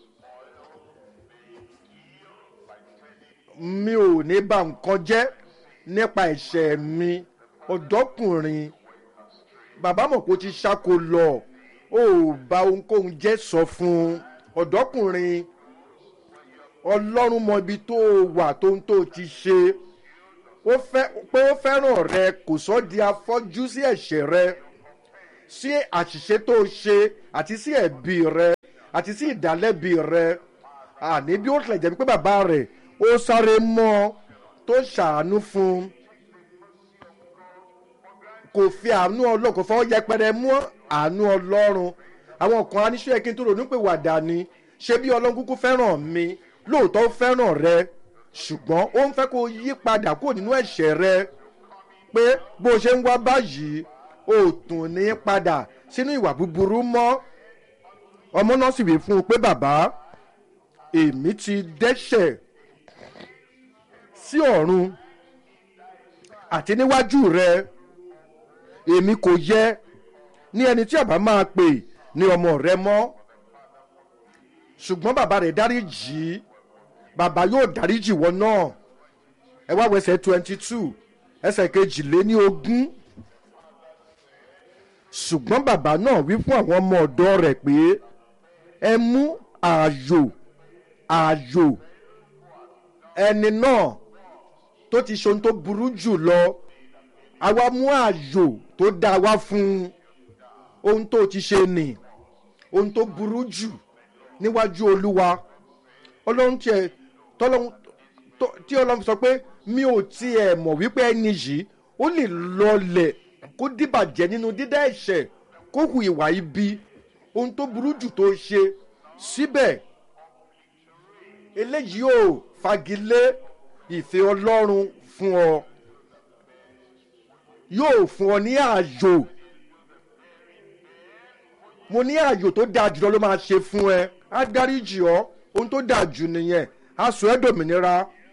mi ò ní bà nǹkan jẹ́ nípa ẹ̀ṣẹ̀ mi ọ̀dọ́kùnrin bàbá mọ̀ pé ó ti ṣáko lọ ó bá ohunkóhun jẹ́ sọ fún ọ̀dọ́kùnrin ọlọ́run mọ ibi tó wà tó ń tó ti ṣe pé ó fẹ́ràn rẹ kò sọ di afọ́jú sí ẹ̀ṣẹ̀ rẹ sí àṣìṣe tó ṣe àti sí ẹ̀bi rẹ àti sí ìdálẹ́bi rẹ àní bí ó tilẹ̀ jẹ́ pé bàbá rẹ̀ ó sáré mọ́ ọ tó ṣàánú fún un kò fi àánú ọlọ́run kò fọwọ́ yẹpẹrẹ mú àánú ọlọ́run àwọn kan aníṣẹ́ yẹ kí n tó ronú pé wàdà ni ṣé bí ọlọ́run kúkú fẹ́ràn mi lóòótọ́ ó fẹ́ràn rẹ ṣùgbọ́n ó ń fẹ́ kó yí padà kúrò nínú ẹ̀ṣẹ̀ rẹ pé bó ṣe ń wá báyìí ó tún ní padà sínú ìwà búburú mọ́ ọmọ náà sì wí fún un pé bàbá èmi ti dẹ́ṣẹ̀ sí ọ̀run àti níwájú rẹ èmi kò yẹ ní ẹni tí àbá máa pè ní ọmọ rẹ mọ́ ṣùgbọ́n bàbá rẹ̀ dáríjì í bàbá yóò dáríjì wọ náà ẹ wá wẹsẹ̀ twenty two ẹsẹ̀ kejìléní ogún ṣùgbọ́n bàbá náà wí fún àwọn ọmọ ọ̀dọ́ rẹ̀ pé ẹ mú ààyò ààyò ẹni náà tó ti ṣe ohun tó burú jù lọ àwa mú ààyò tó dá wa fún ohun tó ti ṣe nì ohun tó burú jù níwájú olúwa ọlọ́run tiẹ̀ tọ́lọ́run tí ọlọ́run sọ pé mi ò tiẹ̀ mọ̀ wípé ẹni yìí ó lè lọlẹ̀ kó dìbàjẹ́ nínú dídá ẹ̀ṣẹ̀ kó hu ìwà ibi ohun tó burú jù tó ṣe síbẹ̀ eléyìí ò fagilé ìfẹ́ ọlọ́run fún ọ yóò fún ọ ní ààyò mo ní ààyò tó dáa jùlọ ló máa ṣe fún ẹ á dáríjì ọ ohun tó dáa jù nìyẹn á sọ ẹ́ dòmìnira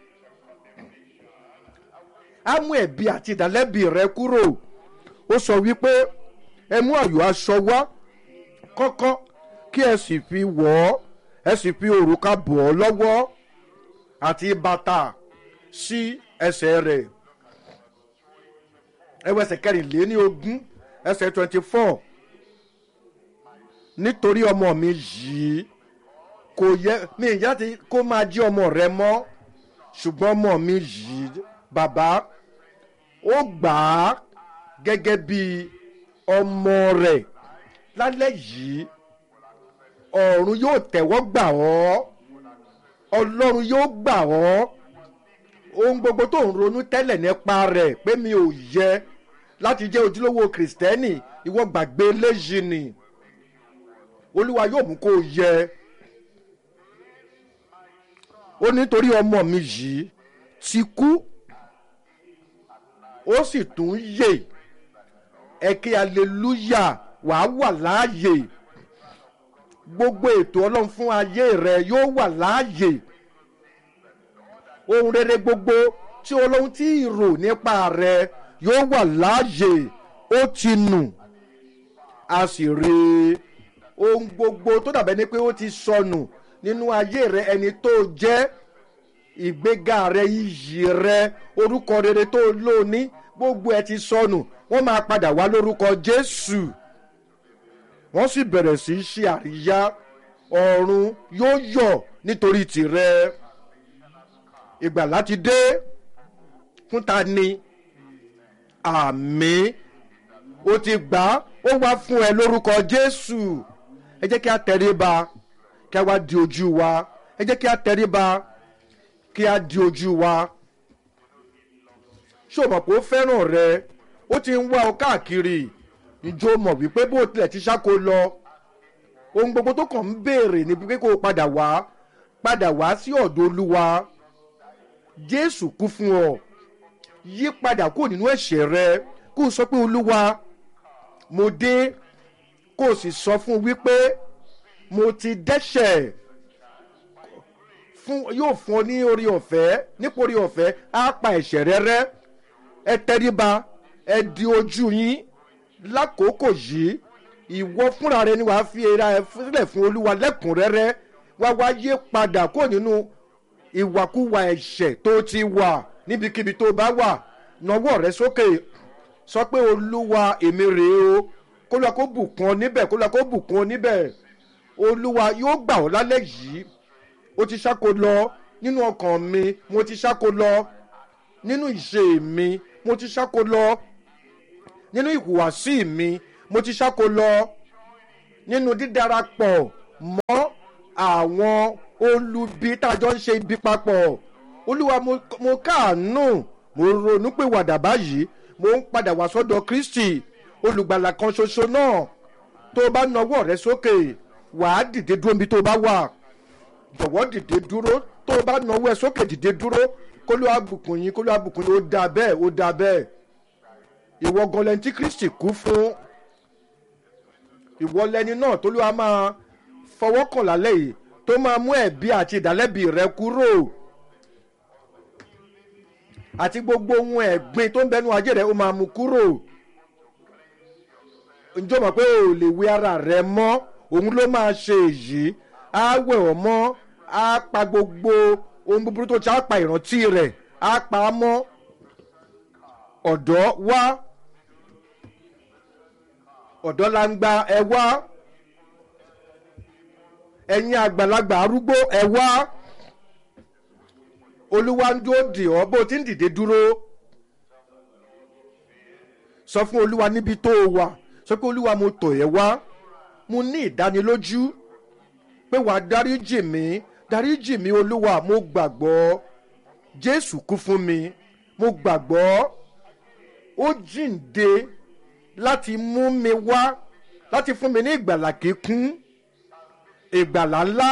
á mú ẹ̀bi àti ìdálẹ́bi rẹ kúrò ó sọ wípé ẹ mú ààyò aṣọ wá kọ́kọ́ kí ẹ sì fi wọ̀ ọ́ ẹ sì fi òrùka bọ̀ ọ́ lọ́wọ́ àti bàtà sí ẹsẹ̀ rẹ̀ ẹwẹsẹ̀ kẹrìnléní ogún ẹsẹ̀ twenty four nítorí ọmọ mi yìí kò yẹ mi ìyá ti kó máa jí ọmọ rẹ mọ́ ṣùgbọ́n ọmọ mi yìí bàbá ó gbà á gẹ́gẹ́ bí ọmọ rẹ̀ lálẹ́ yìí ọ̀run yóò tẹ̀wọ́ gbà ọ́ ọlọ́run yóò gbà ọ́ ohun gbogbo tó ń ronú tẹ́lẹ̀ nípa rẹ̀ pé mi ò yẹ láti jẹ́ ojúlówó kìrìsìtẹ́nì ìwọ gbàgbé léyìí ni olúwa yóò mú kó o yẹ ó nítorí ọmọ mi yìí ti kú ó sì tún yè ẹ kí aleluya wàá wà láàyè gbogbo ètò ọlọ́run fún ayé rẹ yóò wà láàyè ohun rere gbogbo tí ọlọ́run tí rò nípa rẹ yóò wà láàyè ó ti nù a sì rí ohun gbogbo tó dàbẹ́ ni pé ó ti sọnù nínú ayé rẹ ẹni tó jẹ́ ìgbéga rẹ iyì rẹ orúkọ rere tó lóní gbogbo ẹ ti sọnù wọ́n máa padà wá lórúkọ jésù wọ́n sì bẹ̀rẹ̀ sí í ṣe àríyá ọ̀run yóò yọ̀ nítorí tìrẹ ìgbà láti dé fún ta ni àmì ó ti gbà ó wá fún ẹ lórúkọ jésù ẹ jẹ́ kí a tẹríba kí a wá di ojú wa ẹ jẹ́ kí a tẹríba kí a di ojú wa ṣé o mọ̀ pé ó fẹ́ràn rẹ ó ti ń wá ọ káàkiri ìjọ mọ̀ wípé bó tilẹ̀ ti ṣáko lọ ohun gbogbo tó kàn ń béèrè ni pé kó o padà wá padà wá sí ọ̀dọ̀ olúwa jésù kú fún ọ yí padà kúrò nínú ẹ̀ṣẹ̀ rẹ kó o sọ pé olúwa mo dé kó o sì sọ fún un wípé mo ti dẹ́ṣẹ̀ fún yóò fún ọ ní orí ọ̀fẹ́ nípa orí ọ̀fẹ́ á pa ẹ̀ṣẹ̀ rẹ rẹ́ ẹ tẹríba ẹ di ojú yín lákòókò yìí ìwọ fúnra rẹ ni wàá fi ara ẹ sílẹ̀ fún olúwa lẹ́kùnrẹ́rẹ́ wá wá yé padà kó nínú ìwàkuwà ẹ̀ṣẹ̀ tó ti wà níbikíbi tó bá wà nawọ́ rẹ sókè sọ pé olúwa èmi rèé o kó lóa kó bùkún ọ níbẹ̀ kó lóa kó bùkún ọ níbẹ̀ olúwa yóò gbà ọ́ lálẹ́ yìí ó ti ṣáko lọ nínú ọkàn mi mo ti ṣáko lọ nínú ìṣe mi mo ti ṣáko lọ nínú ìhùwàsí mi mo ti ṣáko lọ nínú dídarapọ̀ mọ́ àwọn olubi tájọ ń ṣe ibi papọ̀ olúwa mo mo káàánú mo ronú pé wàdà báyìí mo ń padà wá sọ́dọ̀ kristi olùgbàlà kan ṣoṣo náà tó o bá nawọ́ rẹ sókè wàá dìde dúró níbi tó o bá wà jọ̀wọ́ dìde dúró tó o bá nawọ́ ẹ sókè dìde dúró kó ló àbùkùn yín kó ló àbùkùn yín ó dáa bẹ́ẹ̀ ó dáa bẹ́ẹ̀ ìwọ gan lẹni tí kristi kú fún ìwọ lẹni náà tó ló wá máa fọwọ́ kàn lálẹ́ yìí tó máa mú ẹ̀bí àti ìdálẹ́bi rẹ kúrò àti gbogbo ohun ẹ̀gbin tó ń bẹnu ajé rẹ ó máa mú kúrò ǹjọ́ mọ̀ pé o lè wé ara rẹ mọ́ òun ló máa ṣe èyí á wẹ̀ ọ́ mọ́ á pa gbogbo ohun búburú tó ti á pa ìrántí rẹ̀ á pa á mọ́ ọ̀dọ́ wá ọ̀dọ́ la ń gba ẹ wá ẹ̀yin àgbàlagbà arúgbó ẹ wá olúwa ń dúró dì ọ́ bó o ti ń dìde dúró sọ fún olúwa níbi tó o wà sọ pé olúwa mo tọ̀ ẹ́ wá mo ní ìdánilójú pé wàá dáríjì mí dáríjì mí olúwa mo gbàgbọ́ jésù kú fún mi mo gbàgbọ́ ó jíǹde láti mú mi wá láti fún mi ní ìgbàlà kíkún ìgbàlà ńlá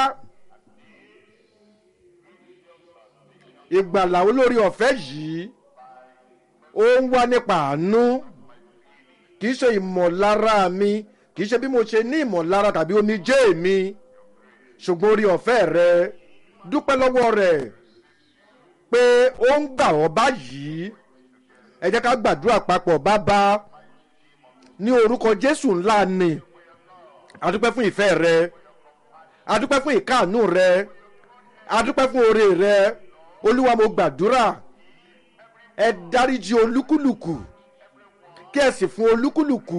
ìgbàlà olórí ọ̀fẹ́ yìí ó ń wá nípa àánú kì í ṣe ìmọ̀lára mi kì í ṣe bí mo ṣe ní ìmọ̀lára tàbí omijé mi ṣùgbọ́n orí ọ̀fẹ́ rẹ dúpẹ́ lọ́wọ́ rẹ̀ pé ó ń gbà ọ́ báyìí ẹ jẹ́ ká gbàdúrà papọ̀ bàbá ní orúkọ jésù ńlá ni adúpẹ́ fún ìfẹ́ rẹ adúpẹ́ fún ìkáàánú rẹ adúpẹ́ fún oore rẹ olúwa mo gbàdúrà ẹ dáríji olúkúlùkù kí ẹ sì fún olúkúlùkù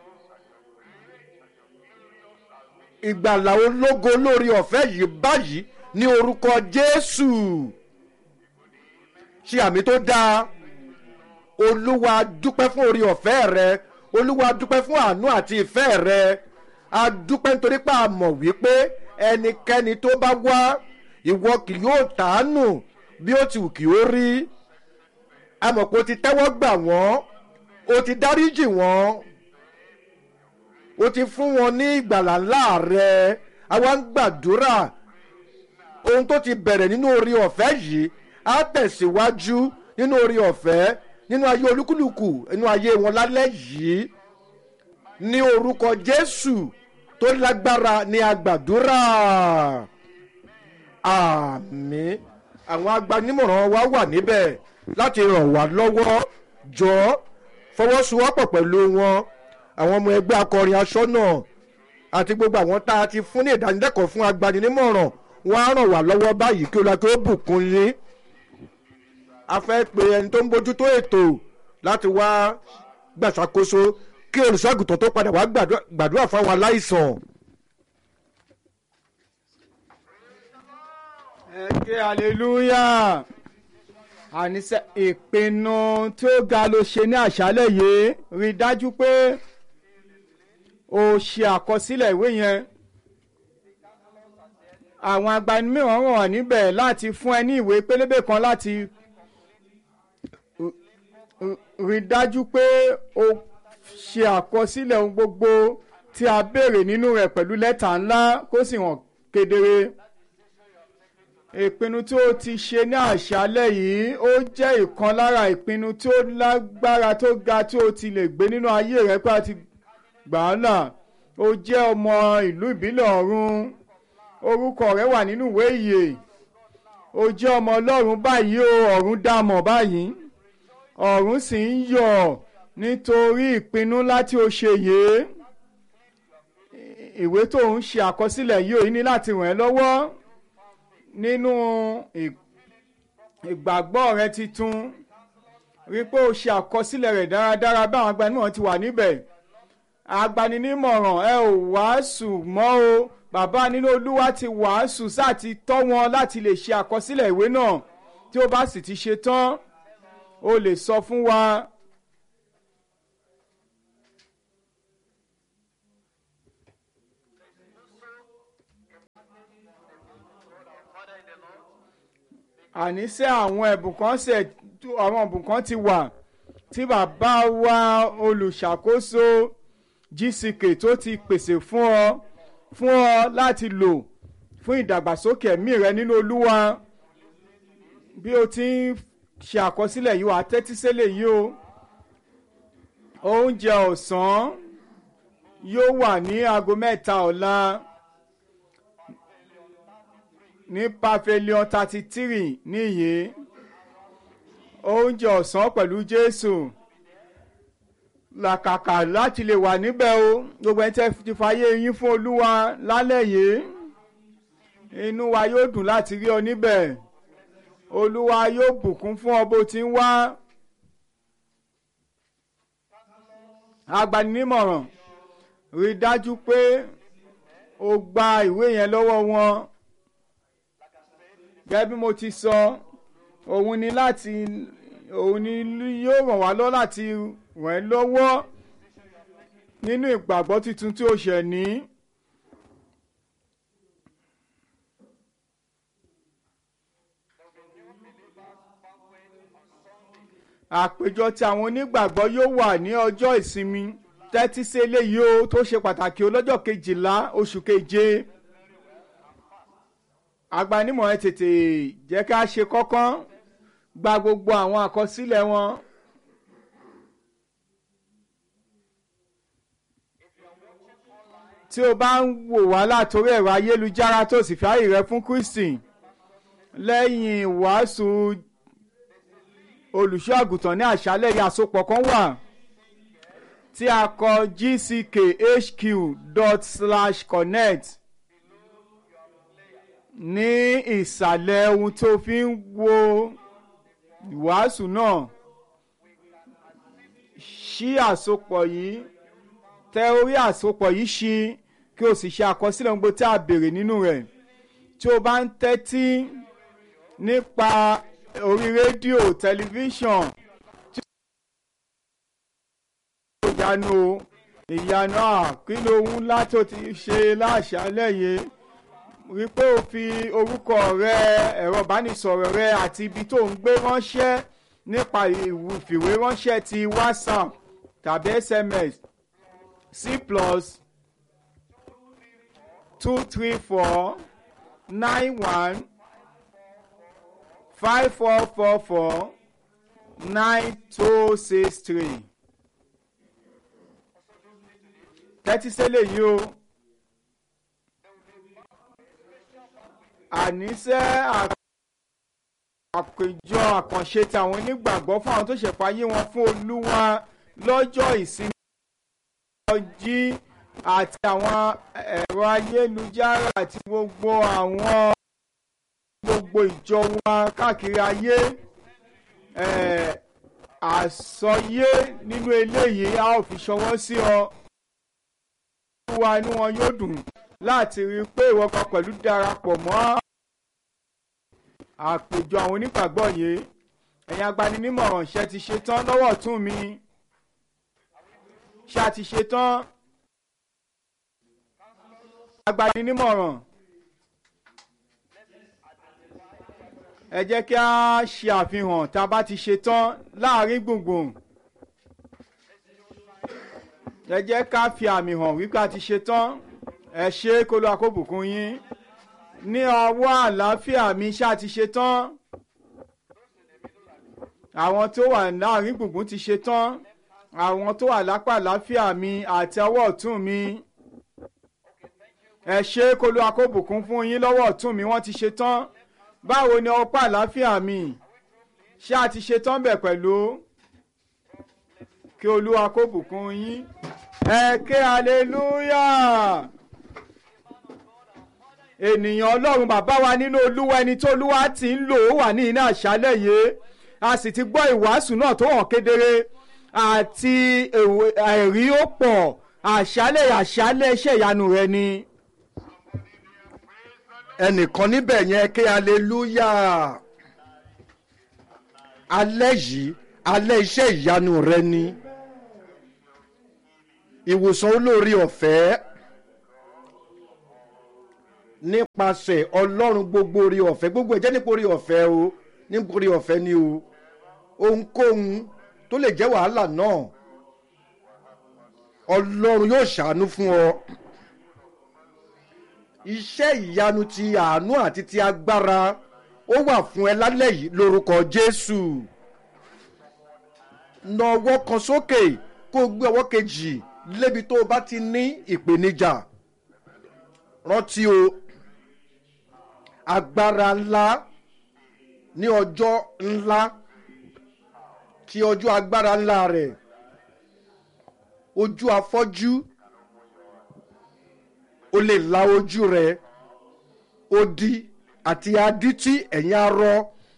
ìgbàlà ológo lórí ọ̀fẹ́ yìí báyìí ní orúkọ jésù ṣe àmì tó dáa olúwa dúpẹ́ fún orí ọ̀fẹ́ rẹ olúwa dúpẹ́ fún àánú àti ìfẹ́ rẹ a dúpẹ́ nítorí pé a mọ̀ wípé ẹnikẹ́ni tó bá wá ìwọ kì yóò tàánù bí ó ti wù kí ó rí a mọ̀ pé o ti tẹ́wọ́ gbà wọ́n o ti dáríjì wọ́n o ti fún wọn ní ìgbàlà ńlá rẹ àwa ń gbàdúrà ohun tó ti bẹ̀rẹ̀ nínú orí ọ̀fẹ́ yìí á tẹ̀síwájú nínú orí ọ̀fẹ́ nínú ayé olúkúlùkù nínú ayé wọn lálẹ́ yìí ní orúkọ jésù tó lágbára ní agbàdúrà àmì àwọn agbanimọ̀ràn wa wà níbẹ̀ láti ràn wá lọ́wọ́ jọ fọwọ́sowọ́pọ̀ pẹ̀lú wọn àwọn ọmọ ẹgbẹ́ akọrin aṣọ́nà àti gbogbo àwọn tá a ti fún ní ìdánilẹ́kọ̀ọ́ fún agbanimọ̀ràn wọn á ràn wá lọ́wọ́ báyìí kí olùkọ́ tó bùkún yín a fẹ́ pe ẹni tó ń bójútó ètò láti wá gbàṣàkóso kí olùṣọ́àgùtàn tó padà wá gbàdúrà fáwọn aláìsàn. ẹ ké hallelujah àníṣe ìpinnu tí ó ga ló ṣe ní àṣálẹ̀ yìí rí i dájú pé o ṣe àkọsílẹ̀ ìwé yẹn àwọn agbanimíràn wà níbẹ̀ láti fún ẹ ní ìwé pélébé kan láti rí i dájú pé o ṣe àkọsílẹ̀ ohun gbogbo tí a béèrè nínú rẹ̀ pẹ̀lú lẹ́tà ńlá kó sì hàn kedere ìpinnu tí ó ti ṣe ní àṣálẹ̀ yìí ó jẹ́ ìkan lára ìpinnu tí ó lágbára tó ga tí ó ti lè gbé nínú ayé rẹ pé a ti gbà á là ó jẹ́ ọmọ ìlú ìbílẹ̀ ọ̀run orúkọ rẹ wà nínú ìwé ìyè ó jẹ́ ọmọ ọlọ́run báyìí o ọ̀run dàmọ̀ báyìí ọ̀run sì ń yọ̀ nítorí ìpinnu láti ó ṣe yìí ìwé tó ń ṣe àkọsílẹ̀ yìí ò ní láti ràn ẹ́ lọ́wọ́ nínú ìgbàgbọ́ rẹ titun rí pé o ṣe àkọsílẹ̀ rẹ̀ dáradára bí àwọn agbanimọ̀ràn ti wà níbẹ̀ agbaninímọ̀ràn ẹ ò wàásù mọ́ o bàbá nínú olúwa ti wàásù sáà ti tọ́ wọn láti lè ṣe àkọsílẹ̀ ìwé náà tí ó bá sì ti ṣe tán o lè sọ fún wa. àníṣe àwọn ẹ̀bùn kan ṣe àwọn ẹ̀bùn kan ti wà tí bàbá wa olùṣàkóso gck tó ti pèsè fún ọ fún ọ láti lò fún ìdàgbàsókè ẹ̀mí rẹ nínú olúwa bí o ti ń ṣe àkọsílẹ̀ yìí wà á tẹ́tí sílẹ̀ yìí o oúnjẹ ọ̀sán yóò wà ní aago mẹ́ta ọ̀la ní pavilion thirty three níyì oúnjẹ ọ̀sán pẹ̀lú jésù làkàkà láti lè wà níbẹ̀ o gbogbo ẹni tẹ́ ti fàyè yín fún olúwa lálẹ́ yìí inú wa yóò dùn láti rí ọ níbẹ̀ olúwa yóò bùkún fún ọ bó ti ń wá agbaninímọ̀ràn rí dájú pé o gba ìwé yẹn lọ́wọ́ wọn gẹ́gẹ́ bí mo ti sọ òun ni láti òun ni yóò ràn wá lọ́wọ́ láti ràn ẹ́ lọ́wọ́ nínú ìgbàgbọ́ tuntun tí o ṣẹ̀ ní. àpéjọ tí àwọn onígbàgbọ́ yóò wà ní ọjọ́ ìsinmi tẹ́tí sí eléyìí o tó ṣe pàtàkì o lọ́jọ́ kejìlá oṣù keje agbanimọ̀ ẹ tètè jẹ́ ká ṣe kọ́kán gba gbogbo àwọn àkọsílẹ̀ wọn. tí o bá ń wò wá látòrí ẹ̀rọ ayélujára tó sì fi ààyè rẹ fún Kristi lẹ́yìn ìwàásù olùṣọ́ àgùntàn ní àṣálẹ̀ yìí àsopọ̀ kan wà tí a kọ gckhq dot slash connect ní ìsàlẹ̀ ohun tó fi ń wo ìwàásù náà ṣí àsopọ̀ yìí tẹ orí àsopọ̀ yìí ṣí kí o sì ṣe àkọsílẹ̀ ohun gbogbo tí a béèrè nínú rẹ̀ tí o bá ń tẹ́tí nípa orí rédíò tẹlifíṣàn tí ó ìyanu ìyanu àkínú ohun ńlá tó ti ṣe láṣálẹ̀ yìí rí pé o fi orúkọ rẹ ẹ̀rọ ìbánisọ̀rọ̀ rẹ àti ibi tó ń gbé ránṣẹ́ nípa ìfìwé ránṣẹ́ ti whatsapp tàbí sms c plus two three four nine one five four four four nine two six three tẹ́tí sẹ́lẹ̀ yìí o àníṣe àpèjọ àkànṣe tàwọn onígbàgbọ́ fún àwọn tó ṣẹ̀fọ́ ayé wọn fún olúwa lọ́jọ́ ìsinmi ọjí àti àwọn ẹ̀rọ ayélujára àti gbogbo àwọn gbogbo ìjọ wa káàkiri ayé àsọyé nínú eléyìí a ó fi ṣọwọ́ sí ọ wa inú wọn yóò dùn láti rí i pé ìwọ kan pẹ̀lú darapọ̀ mọ́ àpèjọ àwọn onígbàgbọ́ yìí ẹ̀yin agbaninímọ̀ràn ṣe ti ṣe tán lọ́wọ́ ọ̀tún mi ṣe àti ṣe tán agbaninímọ̀ràn ẹ jẹ́ kí a ṣe àfihàn tá a bá ti ṣe tán láàrin gbùngbùn ẹ jẹ́ ká fi àmì hàn wípé a ti ṣe tán ẹ ṣe kó ló àkóbùkún yín ní ọwọ́ àlàáfíà mi ṣá ti ṣe tán àwọn tó wà láàrin gbùngbùn ti ṣe tán àwọn tó wà lápá àlàáfíà mi àti ọwọ́ ọ̀tún mi ẹ ṣe kó ló àkóbùkún fún yín lọ́wọ́ ọ̀tún mi wọ́n ti ṣe tán báwo ni ọpá àlàáfíà mi ṣé a ti ṣe tán bẹ̀ pẹ̀lú kí olúwa kó bùkún yín ẹ ké hallelujah ènìyàn ọlọ́run bàbá wa nínú olúwa ẹni tó olúwa ti ń lò ó wà ní iná àṣálẹ̀ yìí a sì ti gbọ́ ìwàásù náà tó hàn kedere àti ẹ̀rí ó pọ̀ àṣálẹ̀ àṣálẹ̀ iṣẹ́ ìyanu rẹ ni. ẹnìkan níbẹ̀ yẹn ké hallelujah alẹ́ yìí alẹ́ iṣẹ́ ìyanu rẹ ni ìwòsàn olóore ọ̀fẹ́ nípasẹ̀ ọlọ́run gbogbo orí ọ̀fẹ́ gbogbo ẹ̀jẹ̀ nípa orí ọ̀fẹ́ o nítorí ọ̀fẹ́ ni o ohunkóhun tó lè jẹ́ wàhálà náà ọlọ́run yóò ṣàánú fún ọ iṣẹ́ ìyanu ti àánú àti ti agbára ó wà fún ẹ lálẹ́ yìí lórúkọ jésù na ọwọ́ kan sókè kó o gbé ọwọ́ kejì lébi tó o bá ti ní ìpèníjà rántí o agbára ńlá ní ọjọ́ ńlá ti ọjọ́ agbára ńlá rẹ̀ ojú afọ́jú o lè la ojú rẹ̀ odi àti adití ẹ̀yìn arọ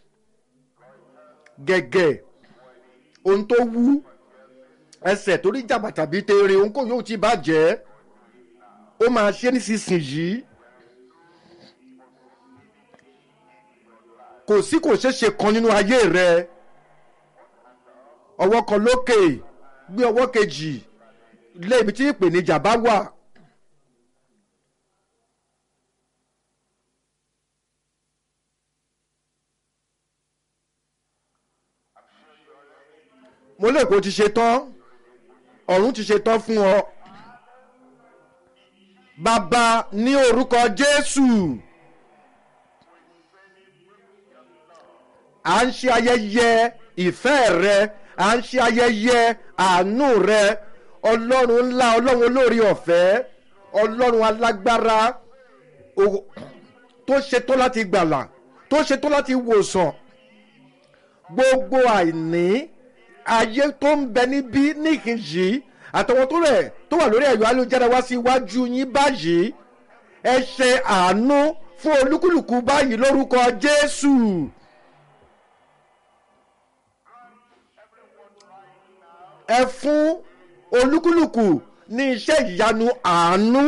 gẹ̀gẹ̀ ohun tó wú ẹsẹ̀ torí jàmbá tàbí tere ohun kò yóò ti bàjẹ́ ó máa ṣe nísinsìnyí kò sí kò ṣeé ṣe kan nínú ayé rẹ ọwọ́ kan lókè gbé ọwọ́ kejì lé ibi tí ìpèníjà bá wà. mo lè kó ti ṣe tán ọ̀run ti ṣe tán fún ọ. bàbá ní orúkọ jésù à ń ṣe ayẹyẹ ìfẹ́ rẹ à ń ṣe ayẹyẹ àánú rẹ ọlọ́run ńlá ọlọ́run olórí ọ̀fẹ́ ọlọ́run alágbára o- tó ṣetán láti gbàlà tó ṣetán láti wòsàn gbogbo àìní ayé tó ń bẹ níbí níkìnyí àtọwọn tó rẹ tó wà lórí ẹ̀yọ́ ayélujára wá sí iwájú yín báyìí ẹ ṣe àánú fún olúkúlùkù báyìí lórúkọ jésù. ẹ fún olúkúlùkù ní iṣẹ́ ìyanu àánú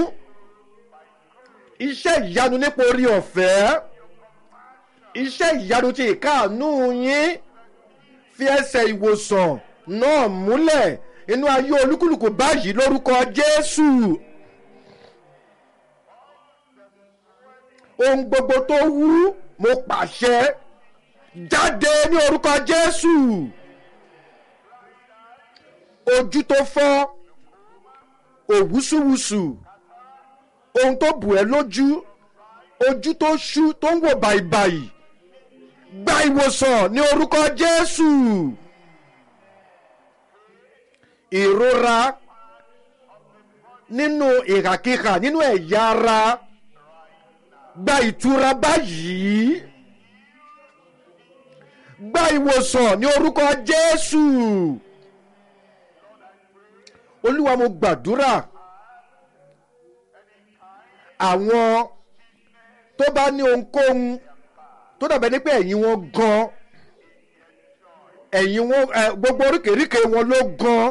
iṣẹ́ ìyanu nípa orí ọ̀fẹ́ iṣẹ́ ìyanu ti ìkáàánú yín fi ẹsẹ̀ ìwòsàn náà múlẹ̀ inú ayé olúkúlùkù báyìí lórúkọ jésù ohun gbogbo tó wú mo pàṣẹ jáde ní orúkọ jésù ojú tó fọ́ òwúsùwùsù ohun tó bù ẹ́ lójú ojú tó ṣú tó ń wò bàìbàì gba ìwòsàn ní orúkọ jésù ìrora nínú ìhàkíhà nínú ẹ̀yà ara gba ìtura báyìí gba ìwòsàn ní orúkọ jésù olúwa mo gbàdúrà àwọn tó bá ní ohunkóhun tó dàbẹ́ ní pé ẹ̀yìn wọn gan ẹ̀yìn wọn ẹ, gbogbo oríkèéríkèé wọn ló gan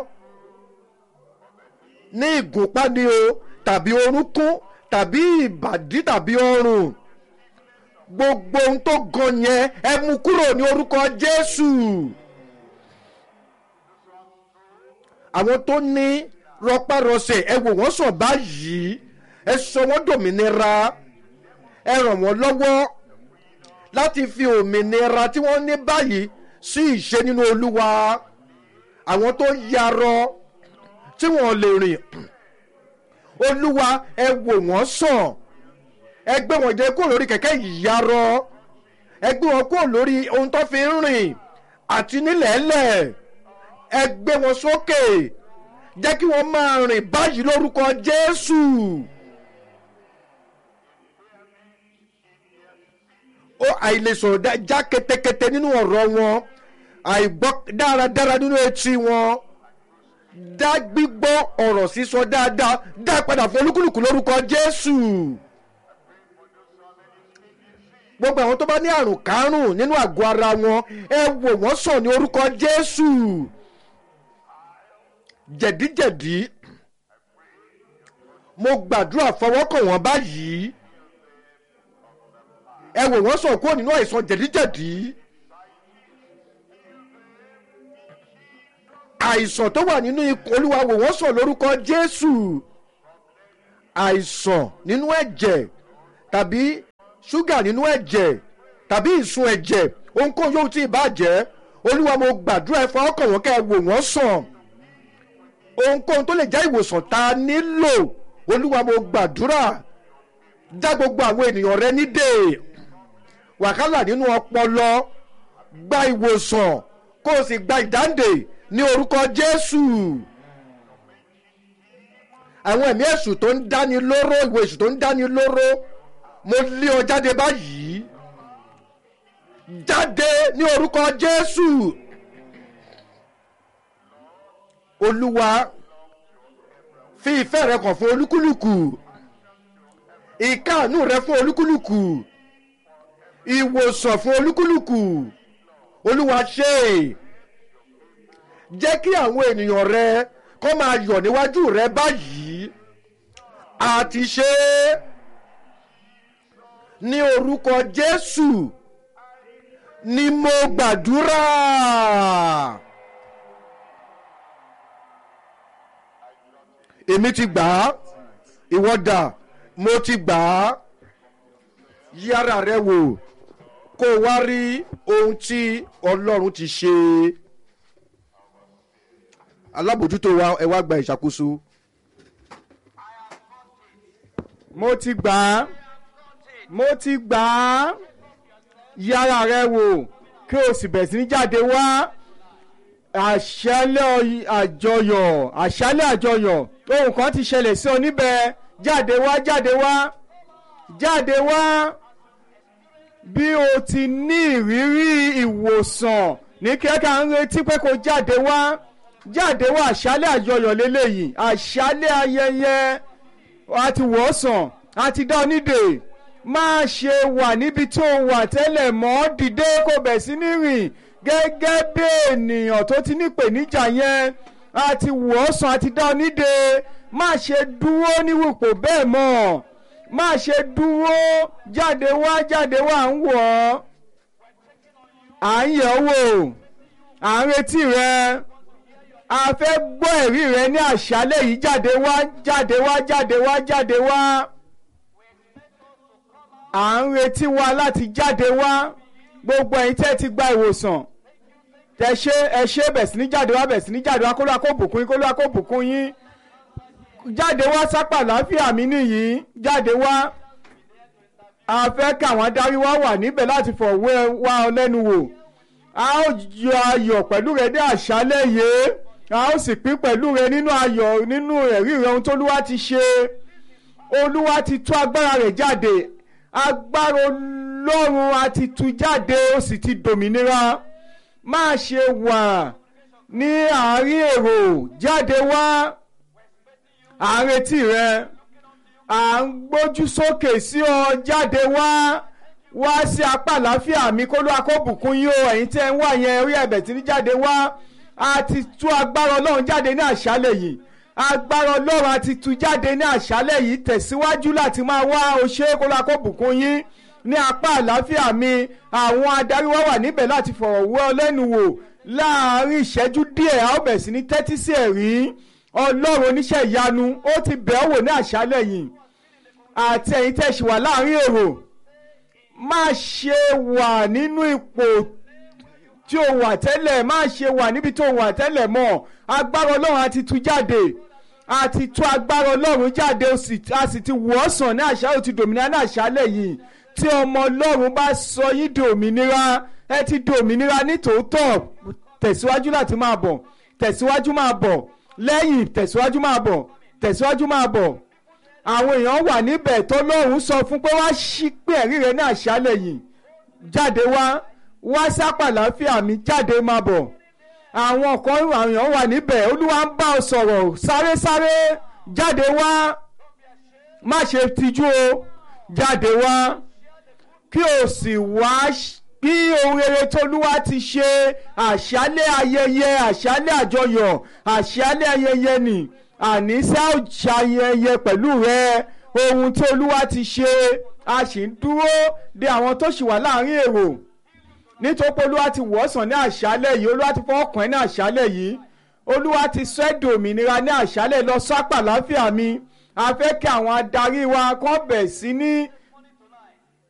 ní ìgúnpá ni o tàbí orúnkún tàbí ìbàdí tàbí ọrùn gbogbo ohun tó gan yẹn ẹ mú kúrò ní orúkọ jésù àwọn tó ní rọpárọsẹ̀ ẹ wò wọ́n sàn báyìí ẹ sọ wọ́n dòmìnira ẹ ràn wọ́n lọ́wọ́ láti fi òmìnira tí wọ́n ní báyìí sí ìṣe nínú olúwa àwọn tó yarọ tí wọ́n lè rìn olúwa ẹ wò wọ́n sàn ẹ gbé wọn jẹ kúrò lórí kẹ̀kẹ́ ìyarọ ẹ gbé wọn kúrò lórí ohun tó fi ń rìn àti nílẹ̀ẹ́lẹ̀ ẹ gbé wọn sókè jẹ́ kí wọ́n máa rìn báyìí lórúkọ jésù. ó àìlèsọ̀rọ̀ dá- já ketekete nínú ọ̀rọ̀ wọn àìgbọ́ dáradára nínú etí wọn dá gbígbọ́ ọ̀rọ̀ sísọ dáadáa dá padà fún olúkúlùkù lórúkọ jésù gbogbo àwọn tó bá ní àrùn kárùn nínú àgọ́ ara wọn ẹ wò wọ́n sàn ní orúkọ jésù jẹ̀díjẹ̀dí mo gbàdúrà fọwọ́kàn wọ́n báyìí ẹ wò wọ́n sàn kúrò nínú àìsàn jẹ̀díjẹ̀dí àìsàn tó wà nínú ikùn olúwa wò wọ́n sàn lórúkọ jésù àìsàn nínú ẹ̀jẹ̀ tàbí ṣúgà nínú ẹ̀jẹ̀ tàbí ìsun ẹ̀jẹ̀ ohunkóhun yóò tí ì bàjẹ́ olúwa mo gbàdúrà ẹ fọwọ́ kàn wọ́n kẹ́ ẹ wò wọ́n sàn ohunkóhun tó lè jẹ́ ìwòsàn tá a nílò olúwa mo gbàdúrà dá gbogbo àwọn ènìyàn rẹ nídè wàhálà nínú ọpọlọ gba ìwòsàn kó o sì gba ìdáǹdè ní orúkọ jésù àwọn ẹ̀mí èṣù tó ń dáni lóró ìwé èṣù tó ń dáni lóró mo lé ọ jáde báyìí jáde ní orúkọ jésù olúwa fi ìfẹ́ rẹ kàn fún olúkúlùkù ìkáàánú rẹ fún olúkúlùkù ìwòsàn fún olúkúlùkù olúwa ṣe jẹ́ kí àwọn ènìyàn rẹ kọ́ máa yọ̀ níwájú rẹ báyìí àti ṣe é ní orúkọ jésù ni mo gbàdúrà. èmi ti gbà á ìwọ dà mo ti gbà á yára rẹ wò kó o wá rí ohun tí ọlọ́run ti ṣe alábòjútó wa ẹ wá gba ìṣàkóso. mo ti gbà á mo ti gbà á yára rẹ wò kí o sì bẹ̀rẹ̀ sí ní jáde wá àṣálẹ̀ àjọyọ̀ àṣálẹ̀ àjọyọ̀ ohun kan ti ṣẹlẹ̀ sí ọ níbẹ̀ jáde wá jáde wá jáde wá bí o ti ní ìrírí ìwòsàn ní kíákà ń retí pé kó jáde wá jáde wá àṣálẹ̀ àjọyọ̀ lélẹ́yìí àṣálẹ̀ ayẹyẹ àti wòsàn àti dá onídè máa ṣe wà níbi tó wà tẹ́lẹ̀ mọ́ dìde kó bẹ̀ sí ní rìn gẹ́gẹ́ bí ènìyàn tó ti nípèníjà yẹn àti wòsàn àti dá onídè má ṣe dúró níwòpò bẹ́ẹ̀ mọ́ má ṣe dúró jáde wá jáde wá ń wọ̀ ọ́ à ń yẹ̀ wò à ń retí rẹ a fẹ́ gbọ́ ẹ̀rí rẹ ní àṣálẹ̀ yìí jáde wá jáde wá jáde wá jáde wá à ń retí wa láti jáde wá gbogbo ẹ̀yin tẹ́ ti gba ìwòsàn tẹ ṣe ẹ ṣe bẹ̀ sí ní jáde wá bẹ̀ sí ní jáde wá kó lóa kó bùkún yín kó lóa kó bùkún yín jáde wá sápà láfíà mi nìyí jáde wá a fẹ́ kí àwọn adarí wa wà níbẹ̀ láti fọ̀wé wa ọ lẹ́nu wò a ó yọ ayọ̀ pẹ̀lú rẹ dé àṣálẹ̀ yìí a ó sì pín pẹ̀lú rẹ nínú ayọ̀ nínú ẹ̀rí rẹ ohun tóluwá ti ṣe olúwa ti tú agbára rẹ̀ jáde agbára ọlọ́run a ti tú jáde ó sì ti dòmìnira má ṣe wà ní àárín èrò jáde wá à ń retí rẹ à ń gbójú sókè sí ọ jáde wá wá sí apá àlàáfíà mi kó ló akóbùkún yín o ẹ̀yin tẹ́ ń wà yẹn orí ẹ̀bẹ̀ tí ní jáde wá a ti tú agbára ọlọ́run jáde ní àṣálẹ̀ yìí agbára ọlọ́run a ti tú jáde ní àṣálẹ̀ yìí tẹ̀síwájú láti máa wá o ṣe kó ló akóbùkún yín ní apá àlàáfíà mi àwọn adarí wa wà níbẹ̀ láti fọ̀rọ̀ wọ́ ọ lẹ́nu wò láàárín ìṣẹ́jú díẹ̀ a ó bẹ̀ sí ní tẹ́tí sí ẹ̀rí ọlọ́run oníṣẹ́ ìyanu ó ti bẹ̀ ọ́ wò ní àṣálẹ̀ yìí àti ẹ̀yin tẹ́ ṣì wà láàárín èrò má ṣe wà nínú ipò tí o wà tẹ́lẹ̀ má ṣe wà níbi tó wà tẹ́lẹ̀ mọ́ agbára ọlọ́run a ti tú jáde a ti tú agbára ọlọ́run jáde a sì ti wọ̀ ọ́ sàn ní àṣà ó ti dòmìnira ní àṣálẹ̀ yìí tí ọmọ ọlọ́run bá sọ yín di òmìnira ẹ ti di òmìnira ní tòótọ́ tẹ̀síwájú láti máa bọ̀ tẹ̀síwájú máa bọ̀ lẹ́yìn tẹ̀síwájú máa bọ̀ tẹ̀síwájú máa bọ̀ àwọn èèyàn wà níbẹ̀ tó lóhùn sọ fún pé wá ṣí pé ẹ̀rí rẹ ní àṣálẹ̀ yìí jáde wá wá sápà láfíà mi jáde máa bọ̀ àwọn kan àwọn èèyàn wà níbẹ̀ olúwa ń bá ọ sọ̀rọ̀ sáré sáré jáde wá má ṣe tijú o jáde wá kí o sì wá bí ohun rere tolúwa ti ṣe àṣálẹ̀ ayẹyẹ àṣálẹ̀ àjọyọ̀ àṣálẹ̀ ayẹyẹ nì àníṣe àṣàyẹyẹ pẹ̀lú rẹ ohun tí olúwa ti ṣe a sì ń dúró de àwọn tó ṣì wà láàrin èrò nítorí pé olúwa ti wọ̀ọ́sàn ní àṣálẹ̀ yìí olúwa ti fọwọ́ kàn ẹ́ ní àṣálẹ̀ yìí olúwa ti sọ ẹ́ dòmìnira ní àṣálẹ̀ lọ sápà láfíà mi a fẹ́ kí àwọn adarí wa kàn bẹ̀ sí ní